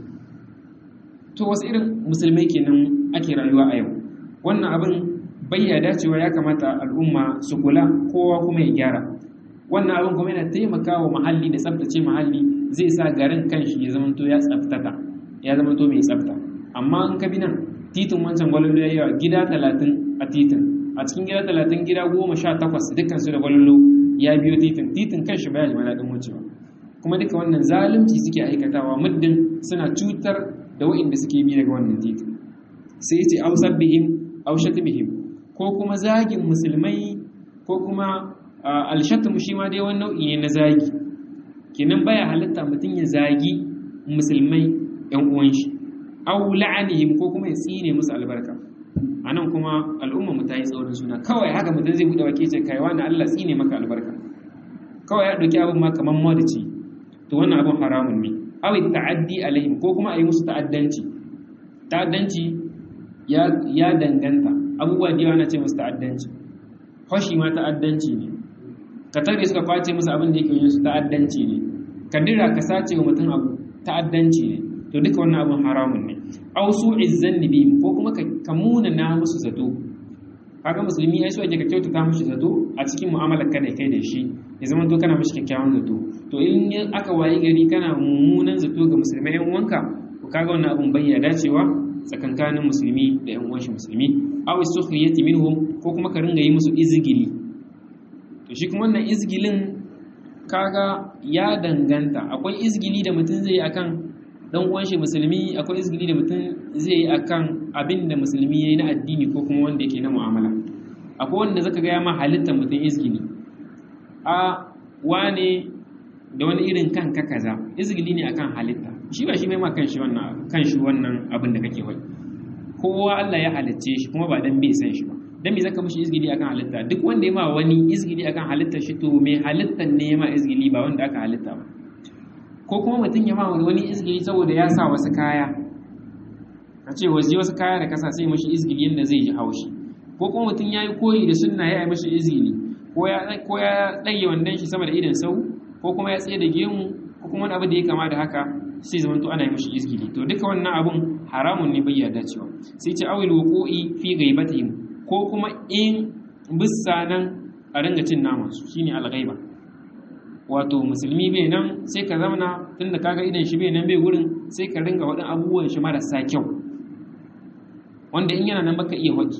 to wasu irin musulmai kenan ake rayuwa a yau wannan abin bayya dacewa ya kamata al'umma su kula kowa kuma ya gyara wannan abin kuma yana taimakawa muhalli da tsaftace muhalli zai sa garin kanshi ya zamanto ya tsaftata ya zamanto mai tsafta amma in ka bi nan titin wancan gwalolo ya yawa gida talatin a titin a cikin gida talatin gida goma sha takwas dukkan su da gwalolo ya biyo titin titin kanshi baya jima daɗin wucewa kuma duka wannan zalunci suke aikatawa muddin suna cutar da wa'inda suke bi daga wannan titin sai ya ce au sabbihim au shatmihim ko kuma zagin musulmai ko kuma alshatmu shi ma dai wani nau'i ne na zagi kenan baya halitta mutum ya zagi musulmai yan uwan shi au la'anihim ko kuma ya tsine musu albarka anan kuma al'umma mu ta yi tsaurin suna kawai haka mutum zai bude wake ce kai wani Allah tsine maka albarka kawai ya dauki abin ma kaman madaci to wannan abin haramun ne aw ta'addi alaihim ko kuma a yi musu ta'addanci ta'addanci ya ya danganta abubuwa da yawa na ce musu ta'addanci fashi ma ta'addanci ne ka tare suka kwace musu abin da yake yin su ta'addanci ne ka dira ka sace wa mutum abu ta'addanci ne to duka wannan abin haramun ne aw su'iz zanni bi ko kuma ka muna na musu zato kaga musulmi ai so ake ka kyautata mishi zato a cikin mu'amalar ka da kai da shi ya zama to kana mishi kyakkyawan zato to in aka wayi gari kana mummunan zato ga musulmai yan uwanka to kaga wannan abin bayya dacewa tsakankanin musulmi da yan uwan shi musulmi aw sukhriyati minhum ko kuma ka ringa yi musu izgili to shi kuma wannan izgilin kaga ya danganta akwai izgili da mutum zai yi akan dan uwan shi musulmi akwai izgili da mutum zai yi akan abin da musulmi yayi na addini ko kuma wanda yake na mu'amala akwai wanda zaka ga ya ma halittar mutum izgili a wane da wani irin kanka kaza izgili ne akan halitta shi ba shi mai ma kanshi wannan kanshi wannan abin da kake wai kowa Allah ya halicce shi kuma ba dan bai san shi ba dan me zaka mishi izgili akan halitta duk wanda ya ma wani izgili akan halitta shi to mai halittan ne ya ma izgili ba wanda aka halitta ba ko kuma mutum ya ma wani izgili saboda ya sa wasu kaya ka ce waje wasu kaya da kasa sai mashi izgili yadda zai ji haushi ko kuma mutum ya yi koyi da sunna ya yi mashi izgili ko ya ɗage wandon shi sama da idan sau ko kuma ya tsaye da gemu ko kuma wani abu da ya kama da haka sai zama to ana yi mashi izgili to duka wannan abun haramun ne bai yarda cewa sai ce awil wuqu'i fi ghaibatihim ko kuma in bisa nan a ringa cin naman su shine al-ghaiba wato musulmi bai nan sai ka zamana tunda kaga idan shi bai nan bai wurin sai ka ringa waɗin abubuwan shi marasa kyau wanda in yana nan baka iya waki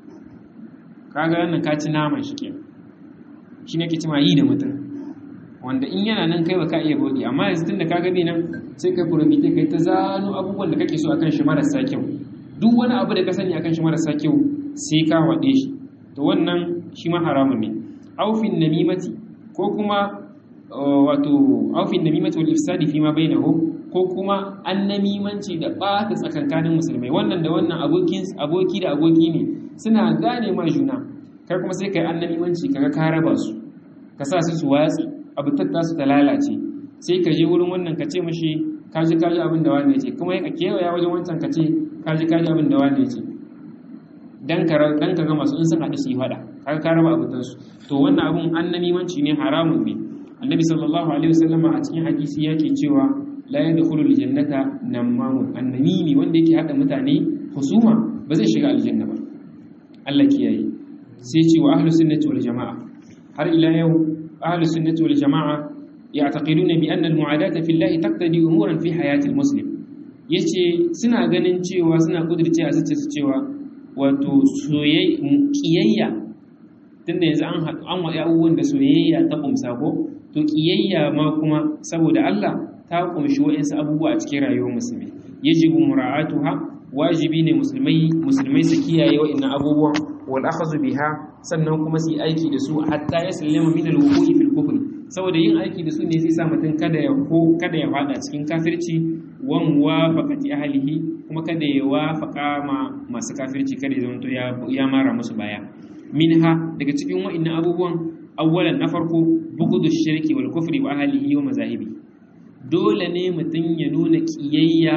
kaga wannan ka ci naman shi ke shi ne ke cima yi da mutum wanda in yana nan kai baka iya bodi amma yanzu tunda kaga bai nan sai kai furobite kai ta zano abubuwan da kake so akan shi marasa kyau duk wani abu da ka sani akan shi marasa kyau sai ka waɗe shi to wannan shi ma haramun ne aufin namimati ko kuma wato aufin namimati wal ifsadi fi ma bainahu ko kuma annamimanci da ɓata tsakankanin musulmai wannan da wannan aboki da aboki ne suna gane ma juna kai kuma sai kai annamimanci kaga ka raba su ka sa su su watsi abu tatta su ta lalace sai ka je wurin wannan ka ce mashi kaji kaji abin da wani ce kuma ka kewaya wajen wancan ka ce kaji kaji abin da wani ce dan ka dan ka ga masu in sun haɗu su yi faɗa kaga ka raba abutan su to wannan abun annamimanci ne haramun ne annabi sallallahu alaihi wasallama a cikin hadisi yake cewa la yadkhulul jannata namamun annamimi wanda yake hada mutane husuma ba zai shiga aljanna ba Allah kiyaye sai ce wa ahlus sunnati wal jamaa har ila yau ahlus sunnati wal jama'a ya'taqiduna bi anna al-mu'adata fi Allah taqtadi umuran fi hayati al-muslim yace suna ganin cewa suna kudirce a zuciya su cewa wato soyayya kiyayya tunda yanzu an haɗu an waɗi abubuwan da soyayya ta kumsa ko to kiyayya ma kuma saboda Allah ta kumshi wa'insu abubuwa a cikin rayuwar musulmi yajibu mura'atuha wajibi ne musulmai musulmai su kiyaye wa'annan abubuwan wal akhadhu biha sannan kuma su yi aiki da su hatta ya sallama min al wuqu'i fil kufr saboda yin aiki da su ne zai sa mutum kada ya ko kada ya fada cikin kafirci wan wafaqati ahlihi kuma kada ya wafaqa ma masu kafirci kada ya zama ya ya mara musu baya minha daga cikin wa'annan abubuwan awwalan na farko bugudu shirki wal kufri wa ahlihi wa mazahibi dole ne mutum ya nuna kiyayya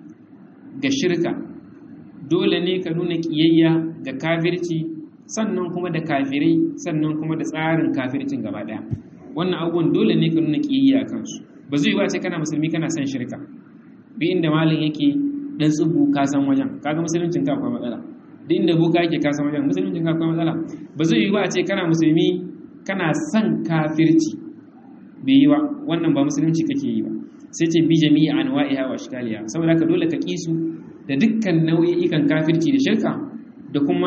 ga shirka dole ne ka nuna kiyayya ga kafirci sannan kuma da kafirai sannan kuma da tsarin kafircin gaba daya wannan abubuwan dole ne ka nuna kiyayya a kansu ba zai ba ce kana musulmi kana son shirka duk inda malin yake dan tsubu ka san wajen kaga musuluncin ka akwai matsala duk inda boka yake ka san wajen musuluncin ka akwai matsala ba zai yi ba ce kana musulmi kana son kafirci bai yi ba wannan ba musulunci kake yi ba sai ce bi jami'i anwa'iha wa ashkaliha saboda ka dole ka kisu da dukkan nau'ikan kafirci da shirka da kuma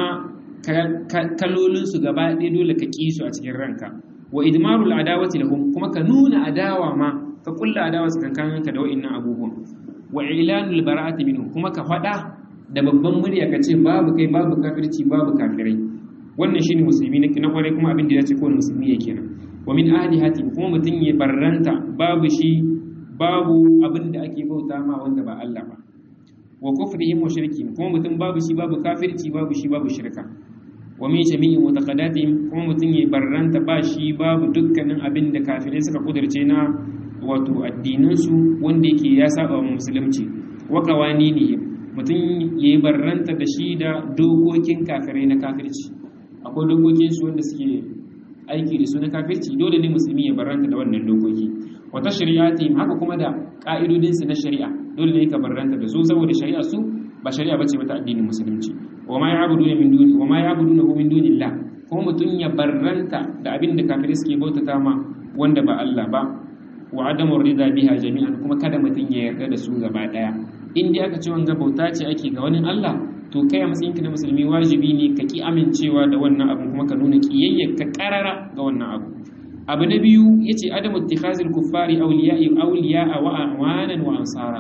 kalolin su gaba ɗaya dole ka kisu a cikin ranka wa idmarul adawati lahum kuma ka nuna adawa ma ka kulla adawa tsakankanin ka da wa'annan abubuwan wa ilanul bara'ati minhu kuma ka faɗa da babban murya ka ce babu kai babu kafirci babu kafirai wannan shine musulmi na kwarai kuma abin da ya ce kowane musulmi yake nan wa min ahadihati kuma mutum ya barranta babu shi babu abin da ake bauta ma wanda ba Allah ba wa kufrihim wa shirkihim kuma mutum babu shi babu kafirci babu shi babu shirka wa min jami'i mutaqaddatihim kuma mutum ya barranta ba shi babu dukkanin abin da kafirai suka kudurce na wato addinin su wanda yake ya saba wa musulunci wa qawaninihi mutum ya barranta da shi da dokokin kafirai na kafirci akwai dokokin su wanda suke aiki da su na kafirci dole ne musulmi ya barranta da wannan dokoki wata shari'ati haka kuma da ka'idodinsu na shari'a dole ne ka barranta da su saboda shari'a su ba shari'a bace ta addinin musulunci wa ma ya'buduna min duni wa ma ya'buduna min dunillah kuma mutun ya barranta da abin da kafirai suke bautata ma wanda ba Allah ba wa adamu rida biha jami'an kuma kada mutun ya yarda da su gaba daya in dai aka ce wanga bauta ce ake ga wani Allah to kai a matsayinka na musulmi wajibi ne ka ki amincewa da wannan abu kuma ka nuna kiyayyar ka karara ga wannan abu abu na biyu ya ce adamu tikhazil kuffari auliya'i auliya'a wa awanan wa ansara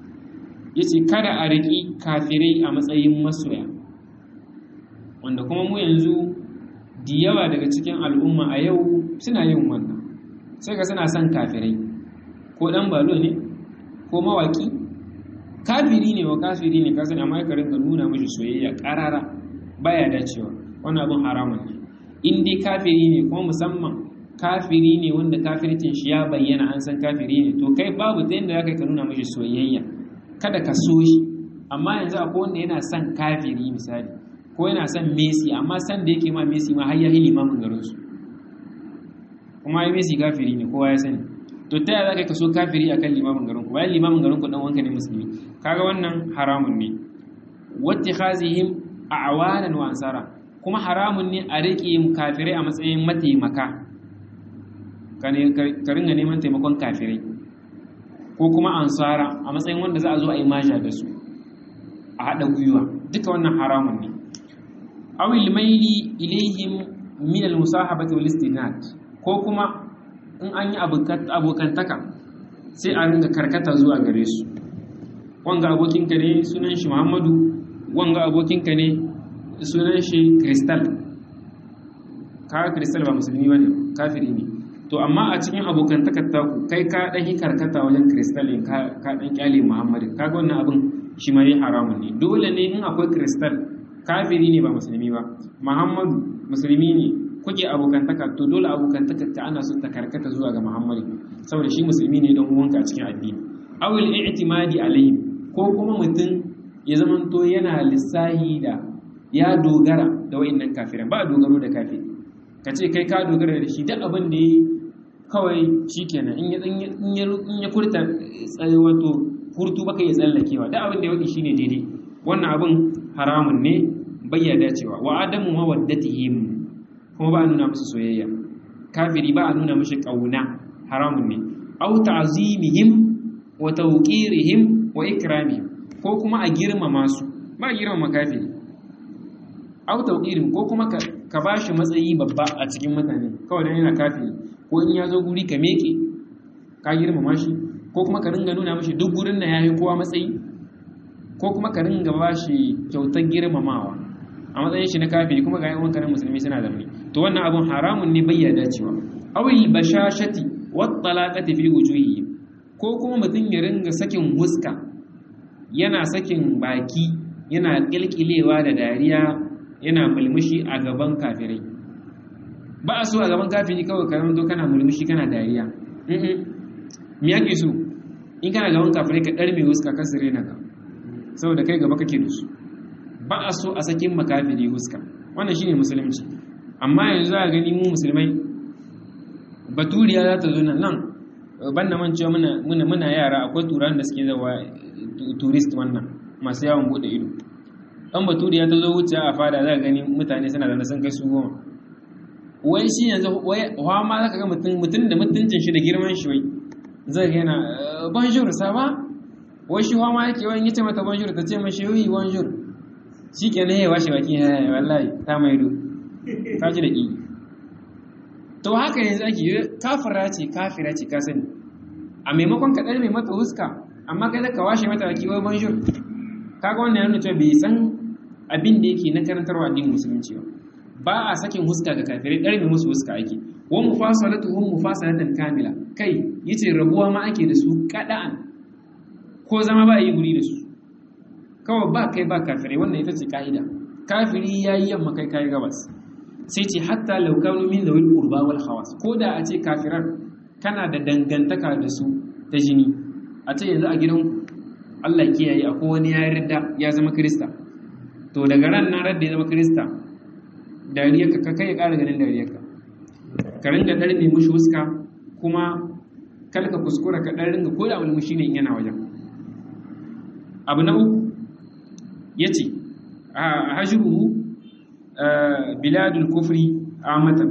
ya ce kada a riƙi kafirai a matsayin masoya wanda kuma mu yanzu da yawa daga cikin al'umma a yau suna yin wannan sai ka suna son kafirai ko ɗan balo ne ko mawaƙi kafiri ne wa kafiri ne kasan amma ka rinka nuna mashi soyayya ƙarara baya dacewa wannan abin haramun ne in dai kafiri ne kuma musamman kafiri ne wanda kafircin shi ya bayyana an san kafiri ne to kai babu ta yadda zaka ka nuna mashi soyayya kada ka so shi amma yanzu akwai wanda yana son kafiri misali ko yana son Messi amma san da yake ma Messi ma har ya hili mamun garin su kuma ai Messi kafiri ne kowa ya sani to ta yaya zaka ka so kafiri akan limamin garin ku bayan limamin garin ku dan wanka ne musulmi kaga wannan haramun ne wattikhazihim a'wanan wa ansara kuma haramun ne a riƙe kafirai a matsayin mataimaka ka ringa neman taimakon kafirai ko kuma ansara a matsayin wanda za a zo a yi maja da su a haɗa gwiwa duka wannan haramun ne awil maili ilaihim min al-musahabati wal istinad ko kuma in an yi abokantaka sai a ringa karkata zuwa gare su wanga abokinka ne sunan shi Muhammadu wanga abokinka ne sunan shi Crystal kaga Crystal ba musulmi bane kafiri ne to amma a cikin abokantakar taku kai ka dan yi karkata wajen Crystal ne ka ka dan kyale Muhammadu kaga wannan abin shi ma yi haramun ne dole ne in akwai Crystal kafiri ne ba musulmi ba Muhammadu musulmi ne kuke abokantaka to dole abokantakar ta ana so ta karkata zuwa ga Muhammadu saboda shi musulmi ne don uwanka a cikin addini awil i'timadi alayhi ko kuma mutum ya zamanto yana lissahi da ya dogara da wa'annan kafiran ba dogaro da kafiri ka ce kai ka dogara da shi duk abin da yi kawai shikenan in ya in ya furta tsaye wato furtu baka ya tsallakewa duk abin da ya wadi shine daidai wannan abin haramun ne bayyana cewa wa adamu mawaddatihim kuma ba nuna musu soyayya kafiri ba a nuna mishi kauna haramun ne au ta'zimihim wa tawqirihim wa ikramihim ko kuma a girmama su ba a girmama kafiri au tawqirihim ko kuma ka bashi matsayi babba a cikin mutane kawai dan yana kafiri ko in ya zo guri ka meke ka girmama shi ko kuma ka ringa nuna mishi duk gurin na yayi kowa matsayi ko kuma ka ringa bashi kyautar girmamawa a matsayin shi na kafiri kuma ga yan wanka musulmi suna zamani to wannan abun haramun ne bai yarda cewa awil bashashati wat talaqati fi wujuhi ko kuma mutum ya ringa sakin huska yana sakin baki yana kilkilewa da dariya yana mulmushi a gaban kafirai ba a so a gaban kafiri kawai ka zo kana mulmushi kana dariya me yake so in kana gaban kafirai ka ɗarme huska ka sire na ka saboda kai gaba kake da su ba a so a sakin makafiri huska wannan shine musulunci amma yanzu a gani mu musulmai baturiya za ta zo nan nan banda man cewa muna muna yara akwai turan da suke zawa tourist wannan masu yawon bude ido dan baturiya ta zo wuce a fada za ka gani mutane suna da sun kai su goma wai shi yanzu wai hawa ma za ka ga mutum mutum da mutuncin shi da girman shi wai zai ga yana bonjour ça va wai shi hawa ma yake wani yace mata bonjour ta ce mashi yi bonjour shi ke na yawa shi baki wallahi ta maido ka ji da ƙi to haka yanzu ake yi kafira ce kafira ce ka sani a maimakon ka mai mata huska amma kai ka washe mata baki wai bonjour kaga wannan yana cewa bai san abin da yake na karantarwa addinin musulunci ba ba a sakin huska ga kafirai ɗarme musu huska ake wa mufasalatu hum mufasalatan kamila kai yace rabuwa ma ake da su kada'an ko zama ba yi guri da su kawai ba kai ba kafirai wannan ita ce ka'ida kafiri ya yi yamma kai kayi gabas sai ce hatta laukanu min zawil qurba wal khawas ko da a ce kafirar kana da dangantaka da su ta jini a ce yanzu a gidan Allah kiyaye akwai wani ya yarda ya zama krista to daga ran nan radda ya zama krista dariyarka ka kai ya ƙara ganin dariyarka ka ringa ɗan nemi mushi wuska kuma kalka kuskura ka ɗan ringa ko da mulmushi ne in yana wajen abu na uku ya ce a hajjuruhu biladul kufri amatan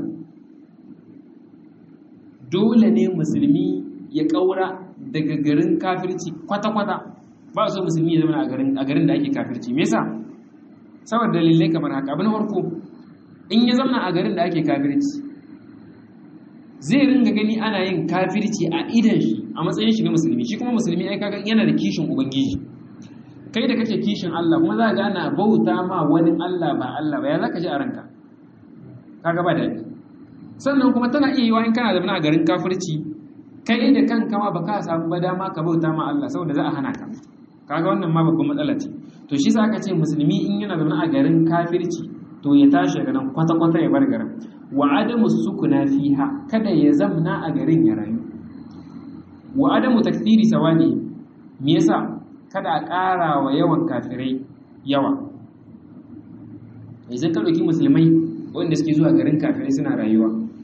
dole ne musulmi ya ƙaura daga garin kafirci kwata-kwata ba so musulmi ya zama a garin da ake kafirci me yasa saboda dalilai kamar haka abu na farko in ya zama a garin da ake kafirci zai ringa gani ana yin kafirci a idan shi a matsayin shi na musulmi shi kuma musulmi ai kaga yana da kishin ubangiji kai da kake kishin Allah kuma za ga ana bauta ma wani Allah ba Allah ba ya zaka ji a ranka kaga ba daɗi sannan kuma tana iya yiwa in kana zama a garin kafirci kai da kanka ma baka samu ba dama ka bauta ma Allah saboda za a hana ka kaga wannan ma babban matsala ce to shi sa aka ce musulmi in yana zama a garin kafirci to ya tashi daga nan kwata-kwata ya bar garin wa adamu sukuna fiha kada ya zamna a garin ya rayu wa adamu takdiri sawani me yasa kada a ƙara wa yawan kafirai yawa yanzu ka ɗauki musulmai wanda suke zuwa garin kafirai suna rayuwa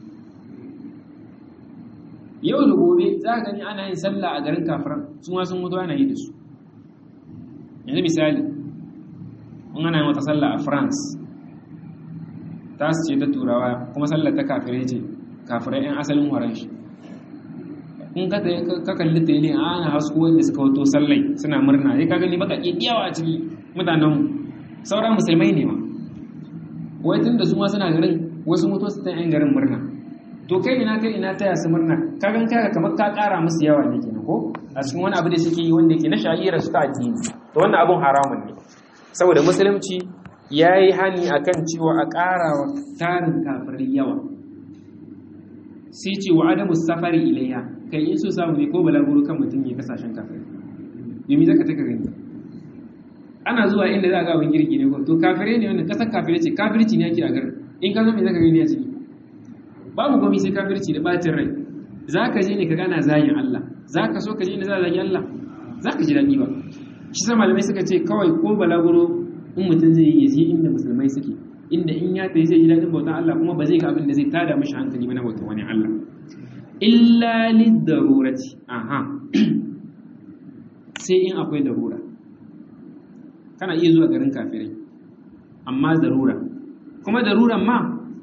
yau da gobe za ka gani ana yin sallah a garin kafiran su ma sun mutu ana yi da su yanzu misali in ana yin wata sallah a france ta su ce ta turawa kuma sallar ta kafirai ce kafirai 'yan asalin horon shi in ka kalli tele ana hasko wanda suka wato sallai suna murna sai ka gani baka yawa a ciki mutanen sauran musulmai ne ma wai tun da su ma suna garin wasu mutu su ta yan garin murna to kai ina kai ina taya su murna ka gan kaga kamar ka kara musu yawa ne kenan ko a cikin wani abu da suke yi wanda yake na sha'ira su ta addini to wannan abun haramun ne saboda musulunci ya yi hani akan cewa a ƙara wa tarin kafirai yawa sai ce wa adamu safari ilayya kai in so samu ne ko balaguro kan mutum ya kasashen kafirai yomi zaka taka gani ana zuwa inda za a ga abin girki ne ko to kafirai ne wannan kasar kafirai ce kafirci ne ake a garin in ka zo me zaka gani a ciki babu gomi sai kafirci da bacin rai zaka je ne ka gana zayin Allah zaka so ka je inda za a zagi Allah zaka ji daɗi ba shi sa malamai suka ce kawai ko balaguro in mutum zai yi ya inda musulmai suke inda in ya tafi zai ji daɗin bautan Allah kuma ba zai ga abin da zai tada mashi hankali ba na bautan wani Allah illa lidarurati aha sai in akwai darura kana iya zuwa garin kafirai amma darura kuma daruran ma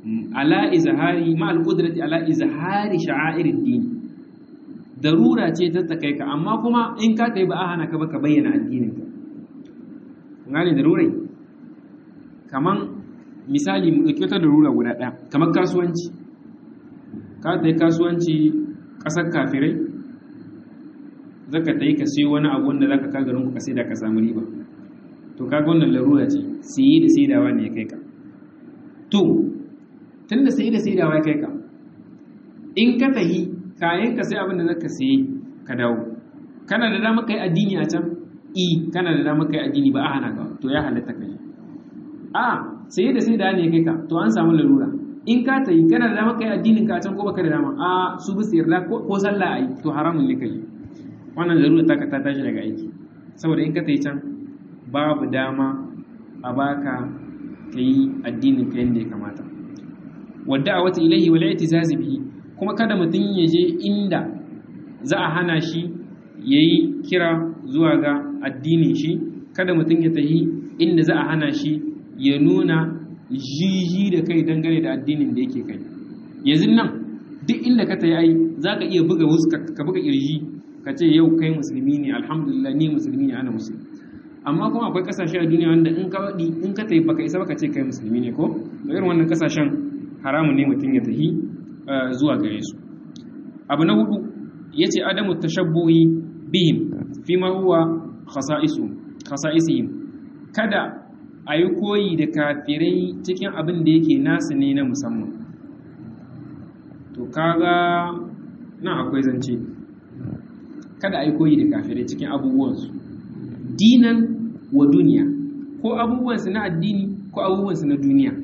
ala izhari ma al-qudrati ala izhari sha'airid din darura ce ta takai ka amma kuma in ka kai ba a hana ka ba ka bayyana addinin ka ngane darurai kaman misali mu dauki wata darura guda ɗaya kamar kasuwanci ka tai kasuwanci ƙasar kafirai zaka tai ka siyo wani abu wanda zaka ka garin ku ka sai da ka samu riba to kaga wannan larura ce siye da saidawa ne ya kai ka to tunda siye da saidawa ya kai ka in ka tahi kayan ka sai abin da zaka siye ka dawo kana da dama kai addini a can i kana da dama kai addini ba a hana ka to ya halatta kai a siye da saidawa ne ya kai ka to an samu larura in ka tahi kana da dama kai addinin ka a can ko baka da dama a su bi yarda ko sallah ai to haramun ne kai wannan larura ta ka ta tashi daga aiki saboda in ka tahi can babu dama a baka ka yi addinin ka yadda ya kamata wadda a wata ilahi wala itizazi bihi kuma kada mutum ya je inda za a hana shi ya yi kira zuwa ga addinin shi kada mutum ya tahi inda za a hana shi ya nuna jiji da kai dangane da addinin da yake kai yanzu nan duk inda ka tayi ai za ka iya buga wasu ka buga kirji ka ce yau kai musulmi ne alhamdulillah ni musulmi ne ana musulmi amma kuma akwai kasashe a duniya wanda in ka waɗi in ka tafi baka isa baka ce kai musulmi ne ko da irin wannan kasashen haramun ne mutum ya tafi zuwa gare su abu na hudu yace adamu tashabbuhi bihim fi ma huwa khasa'isu khasa'isihim kada a yi koyi da kafirai cikin abin da yake nasu ne na musamman to kaga nan akwai zance kada a yi koyi da kafirai cikin abubuwansu dinan wa duniya ko abubuwansu na addini ko abubuwansu na duniya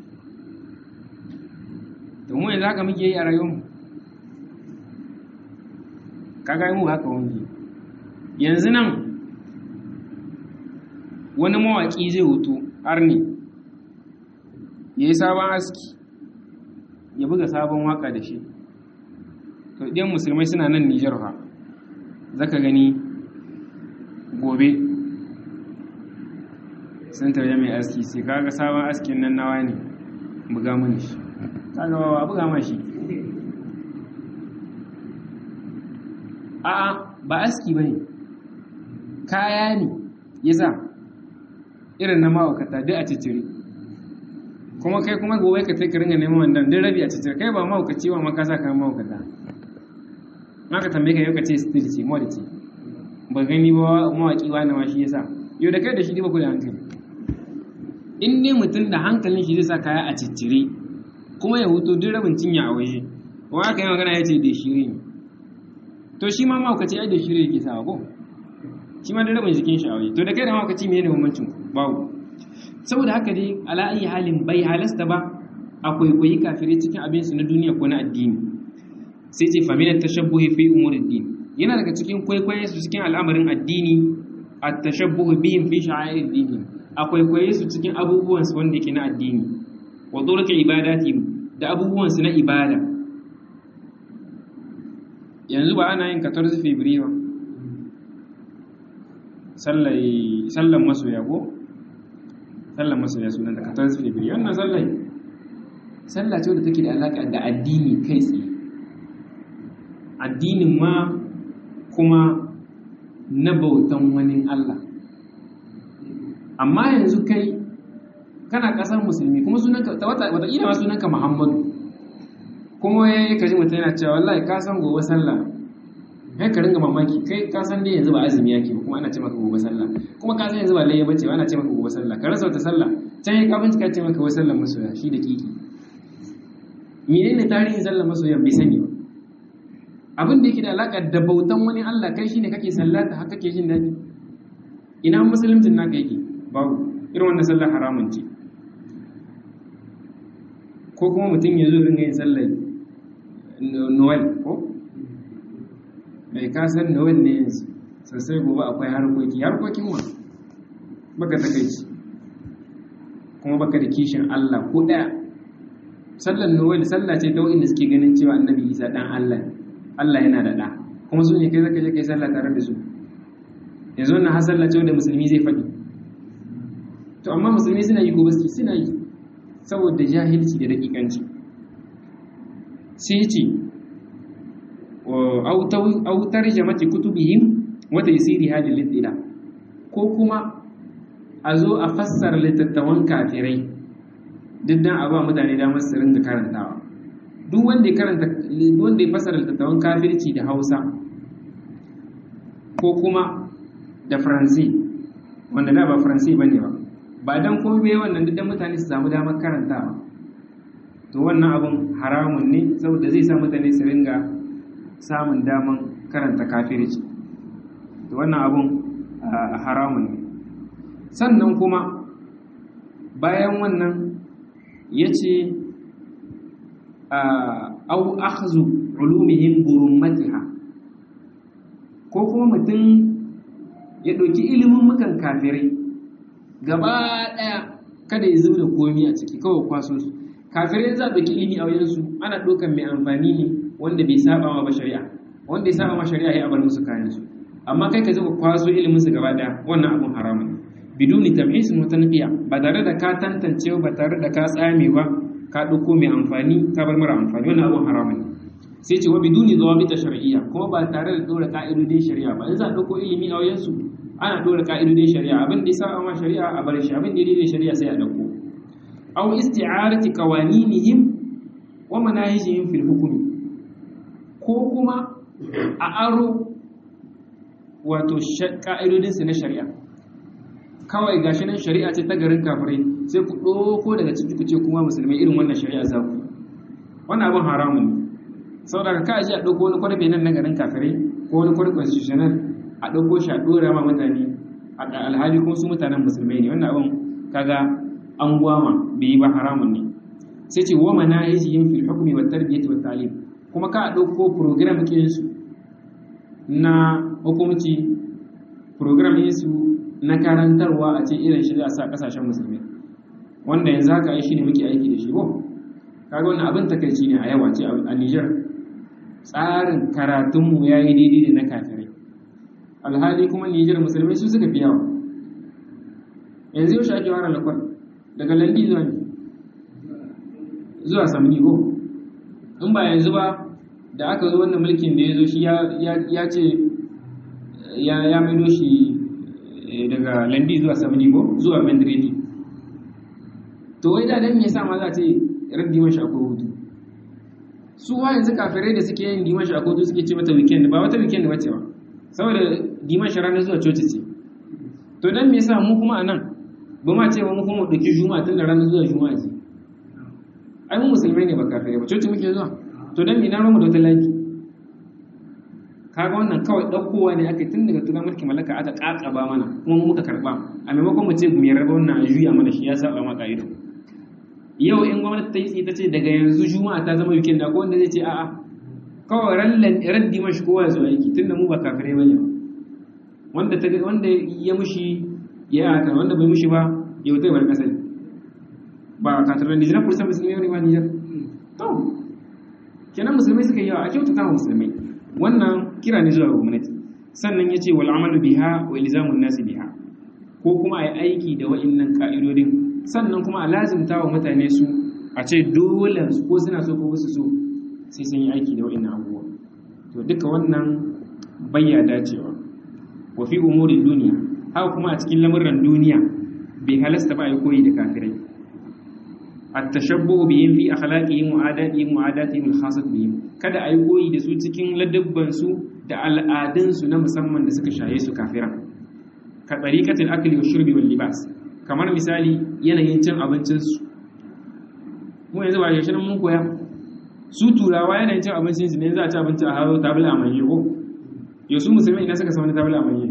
domin yanzu haka muke yi a rayuwarmu kaga mu haka wani yanzu nan wani mawaƙi zai hoto arni ya yi sabon aski ya buga sabon waka da shi to ɗiyan musulmai suna nan nijar ha zaka gani gobe sun tauye mai aski sai kaga sabon askin nan nawa ne buga mini shi kaga ba buga ma shi a'a ba aski bane kaya ne yasa irin na mawakata duk a cicire kuma kai kuma gobe ka kai ka ringa neman wannan duk rabi a cicire kai ba mawakaci ba maka sa ka mawakata maka tambaye ka yau ka ce still ce mod ce ba gani ba mawaki wani ma shi yasa yau da kai da shi ba ku da hankali in ne mutum da hankalin shi zai sa kaya a ciccire kuma ya huto duk rabin cinya a waje wa aka yi magana ya ce da shiri ne to shi ma mawakaci ai da shiri yake sawa ko shi ma da rabin jikin shi a waje to da kai da mawakaci me ne bambancin babu saboda haka dai ala ayi halin bai halasta ba akwai koyi kafirai cikin abin su na duniya ko na addini sai ce famina tashabbuhi fi umurid din yana daga cikin kwaikwaye su cikin al'amarin addini at-tashabbuhu bihim fi sha'airid din akwai kwaikwaye su cikin abubuwan su wanda yake na addini wa durka ibadati da abubuwan su na ibada yanzu ba ana yin 14 February ba sallai sallan masoya ko sallan masoya sunan da 14 February wannan sallai sallah ce wadda take da alaka da addini kai tsaye addinin ma kuma na bautan wani Allah amma yanzu kai kana ƙasar musulmi kuma sunanka wataƙila ma sunanka muhammadu kuma ya yi kaji mutum yana cewa wallahi ka san gobe sallah kai ka ringa mamaki kai ka san dai yanzu ba azumi yake ba kuma ana ce maka gobe sallah kuma ka san yanzu ba layya bace ba ana ce maka gobe sallah ka rasa wata sallah can yi kafin ka ce maka wai sallar masoya shi da kiki menene tarihin sallar masoya bai sani ba abin da yake da alaƙa da bautan wani Allah kai shine kake sallata haka kake jin daɗi ina musulmin naka yake babu irin wannan sallar haramun ce ko kuma mutum ya zo ringa yin sallar noel ko mai kasar noel ne yanzu sosai gobe akwai harkoki harkokin wa baka takaici kuma baka da kishin Allah ko ɗaya sallar noel sallah ce ta wa'inda suke ganin cewa annabi isa ɗan Allah ne Allah yana da ɗa kuma su ne kai zaka je kai sallah tare da su yanzu wannan har sallah ce wanda musulmi zai faɗi to amma musulmi suna yi ko baski suna yi saboda jahilci da dakikanci sai ce au tarjamati kutubihim wa taysiri hadhihi al-ittila ko kuma a zo a fassara littattafan kafirai duk dan a ba mutane damar su ringa karantawa duk wanda ya karanta wanda ya fassara littattafan kafirci da Hausa ko kuma da Faransi wanda da ba Faransi bane ba ba dan komai bai wannan duk dan mutane su samu damar karantawa to wannan abun haramun ne saboda zai sa mutane su ringa samun daman karanta kafirci to wannan abun haramun ne sannan kuma bayan wannan ya ce au akhzu ulumihim burummatiha ko kuma mutum ya ɗauki ilimin mukan kafirai gaba ɗaya kada ya zuba da komi a ciki kawai kwaso su kafirai za a ɗauki ilimi a wajensu ana ɗaukan mai amfani ne wanda bai saba ma ba shari'a wanda ya saba ma shari'a ya abar musu kayan su amma kai ka zuba kwaso ilimin su gaba ɗaya wannan abun haramun ne biduni tamhis mutanqiya ba tare da ka tantance ba tare da ka tsame ba ka ɗauko mai amfani ka bar mara amfani wannan abun haramun ne sai ce wa biduni zawabita shar'iyya kuma ba tare da dora ka'idodin shari'a ba in za a ɗauko ilimi a wajensu ana dora ka'idodin shari'a abin da ya saba ma shari'a a bar shi abin da ya daidai shari'a sai a ɗauko aw isti'arati qawaninihim wa manahijihim fil hukmi ko kuma a aro wato ka'idodin su na shari'a kawai gashi nan shari'a ce ta garin kafirai sai ku ɗauko daga ciki ku ce kuma musulmai irin wannan shari'a za ku wannan abin haramun ne saboda ka ji a ɗauko wani kwarfe nan na garin kafirai ko wani kwarfe constitutional a ɗauko shi a ɗora ma mutane a alhali kuma su mutanen musulmai ne wannan abin kaga an gwama bai yi ba haramun ne sai ce wa manahijihim fil hukmi wat tarbiyati wat ta'lim kuma ka ɗauko program ɗin su na hukumci program ɗin su na karantarwa a ce irin shi a sa kasashen musulmai wanda yanzu haka ai shine muke aiki da shi ko kaga wannan abin takaici ne a yawa ce a Niger tsarin karatunmu ya yi daidai da na kafirai alhali kuma Nijar musulmai su suka fi yawa yanzu yau ake wara lakwal daga landi zuwa ne zuwa samni ko in ba yanzu ba da aka zo wannan mulkin da ya zo shi ya ce ya maido shi daga landi zuwa samni ko zuwa mandredi to wai da dan me yasa ma za ce raddi mashi akwai hutu su wa yanzu kafirai da suke yin dimashi a kotu suke ce mata weekend ba wata weekend bace ba saboda dimashi ranar zuwa coci ce to dan me yasa mu kuma anan ba ma ce mu kuma dauki juma'a tun da ranar zuwa juma'a ce ai mu musulmai ne ba kafirai ba coci muke zuwa to dan me na mu da wata laki kaga wannan kawai daukowa ne aka tun daga tunan mulkin mallaka aka kakaba mana kuma mu muka karba a maimakon mu ce mu yarda wannan a juya mana shi ya saba ma ka'ido yau in gwamnati ta yi ta ce daga yanzu juma'a ta zama weekend ko wanda zai ce a'a kawai rallan raddi mashi kowa ya zo aiki tunda mu ba kafirai bane ba wanda ta wanda ya mushi ya haka wanda bai mushi ba ya wuce bar kasai ba kafirai Nijar kursa musulmai ne ba Nijar to kenan musulmai suka yi yawa a kyautata wa musulmai wannan kira ne zuwa gwamnati sannan ya ce wal amalu biha wa ilzamun nasi biha ko kuma a yi aiki da wa'innan ka'idodin sannan kuma a lazimta wa mutane su a ce dole ko suna so ko su so sai sun yi aiki da wa'annan abubuwa to duka wannan bayya dacewa wa fi umurin duniya haka kuma a cikin lamuran duniya bai halasta ba a yi koyi da kafirai at-tashabbuhu bihim fi akhlaqihim wa adatihim wa adatihim al-khassat bihim kada a yi koyi da su cikin ladabban su da al'adun su na musamman da suka shaye su kafira ka tariqatil akli wa shurbi wal libas kamar misali yanayin cin abincinsu mu yanzu ba yashi nan mun koya su turawa yanayin cin abincinsu ne za a ci abinci a haro tabila a manye ko yau su musulmi ina suka samu tabila a manye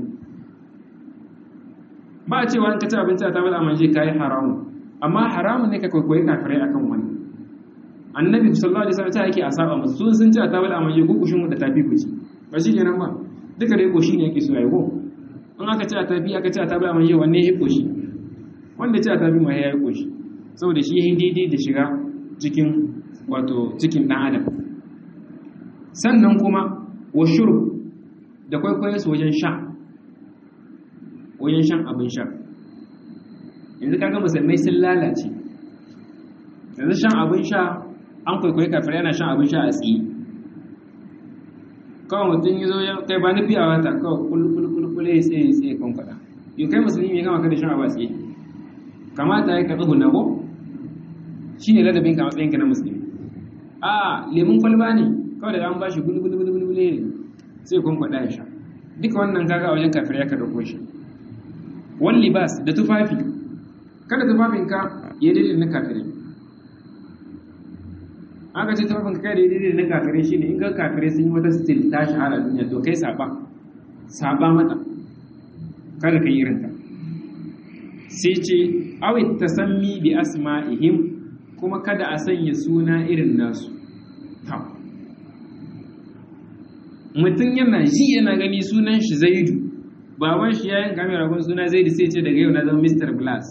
ba a cewa in ka ci abinci a tabila a manye ka yi haramu amma haramun ne ka kwaikwayi kafirai akan wani annabi sallallahu alaihi wasallam ta yake a saba musu sun sun ci a tabila a manye ko kushin mu da tafi ku ci ba shi kenan ba duka dai koshi ne yake so ayi ko in aka ci a tafi aka ci a tabila a manye wanne ya koshi wanda ci a tafi ma ya yi koshi saboda shi yin daidai da shiga cikin wato cikin ɗan adam sannan kuma wa shuru da kwaikwayon su wajen sha wajen shan abin sha yanzu kaga musulmai sun lalace yanzu shan abin sha an kwaikwayi kafirai yana shan abin sha a tsaye kawai mutum yi zo kai ba nufi a wata kawai kulkulkulkule ya tsaye tsaye kan kwada yau kai musulmi mai kama kada shan abu a tsaye kamata ya ka tsuhu na ko shi ne ladabin ka matsayin ka na musulmi a lemun kwalba ne kawai da an ba shi gulgulgulgule ne sai kun kwada ya sha duka wannan kaga a wajen kafirai ya ka dauko shi wani libas da tufafi kada tufafinka ya daidai na kafirai aka ce tufafin kai da daidai na kafirai shi ne in ga kafirai sun yi wata stil ta shahara duniya to kai saba saba mata kada ka yi irinta sai ce awit tasammi bi asma'ihim kuma kada a sanya suna irin nasu mutum yana ji yana gani sunan shi zaidu baban shi ya yanka mai ragon suna zaidu sai ce daga yau na zama mr glass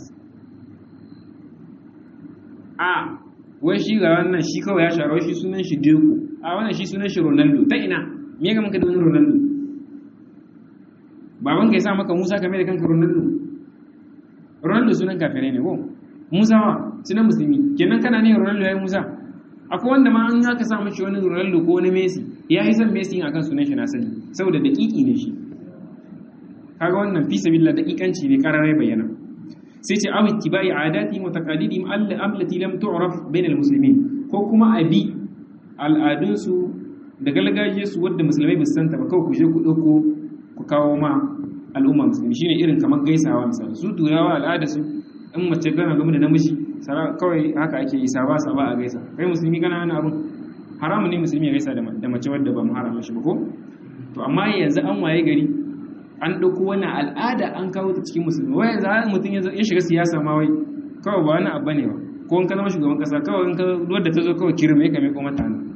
a wai shi ga wannan shi kawai ya sharo shi sunan shi Deco a wannan shi sunan shi Ronaldo ta ina me ga maka da wani Ronaldo baban ka ya sa maka Musa kamar da kanka Ronaldo Ronaldo sunan kafirai ne ko Musa wa sunan musulmi kenan kana ne Ronaldo yayi Musa akwai wanda ma an aka sa mishi wani Ronaldo ko wani Messi ya yi son Messi akan sunan shi na sani saboda daƙiƙi ne shi kaga wannan fi sabilillah daƙiƙanci ne kararai bayyana sai ce awi tibai adati wa taqalidihim allati lam tu'raf bain almuslimin ko kuma abi al'adunsu da galgajiyarsu wadda musulmai ba su santa ba kawai ku je ku dauko ku kawo ma al'umma musulmi shine irin kamar gaisawa misali su turawa al'ada su in mace gana game da namiji kawai haka ake yi saba saba a gaisa kai musulmi kana hana abun haramun ne musulmi ya gaisa da mace wadda ba mu harama shi ba ko to amma yanzu an waye gari an ɗauko wani al'ada an kawo ta cikin musulmi wai yanzu har mutum ya shiga siyasa ma wai kawai ba wani abu ne ba ko in ka zama shugaban kasa kawai in ka wadda ta zo kawai kirme ka mai ko mata nan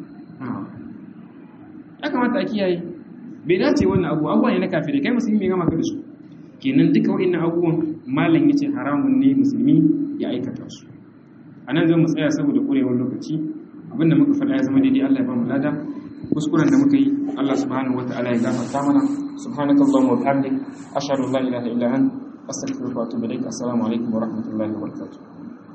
ya kamata a kiyaye bai dace wannan abu abubuwa ne na kafirai kai musulmi bai gama ka da su kenan duka wa'annan abubuwan malam yace haramun ne musulmi ya aikata su a nan zan mu tsaya saboda ƙurewar lokaci abinda muka faɗa ya zama daidai Allah ya ba mu lada kuskuren da muka yi Allah subhanahu wataala ya gafarta mana subhanakallahumma wa bihamdik ashhadu an la ilaha illa anta astaghfiruka wa atubu ilaik assalamu alaikum wa rahmatullahi wa barakatuh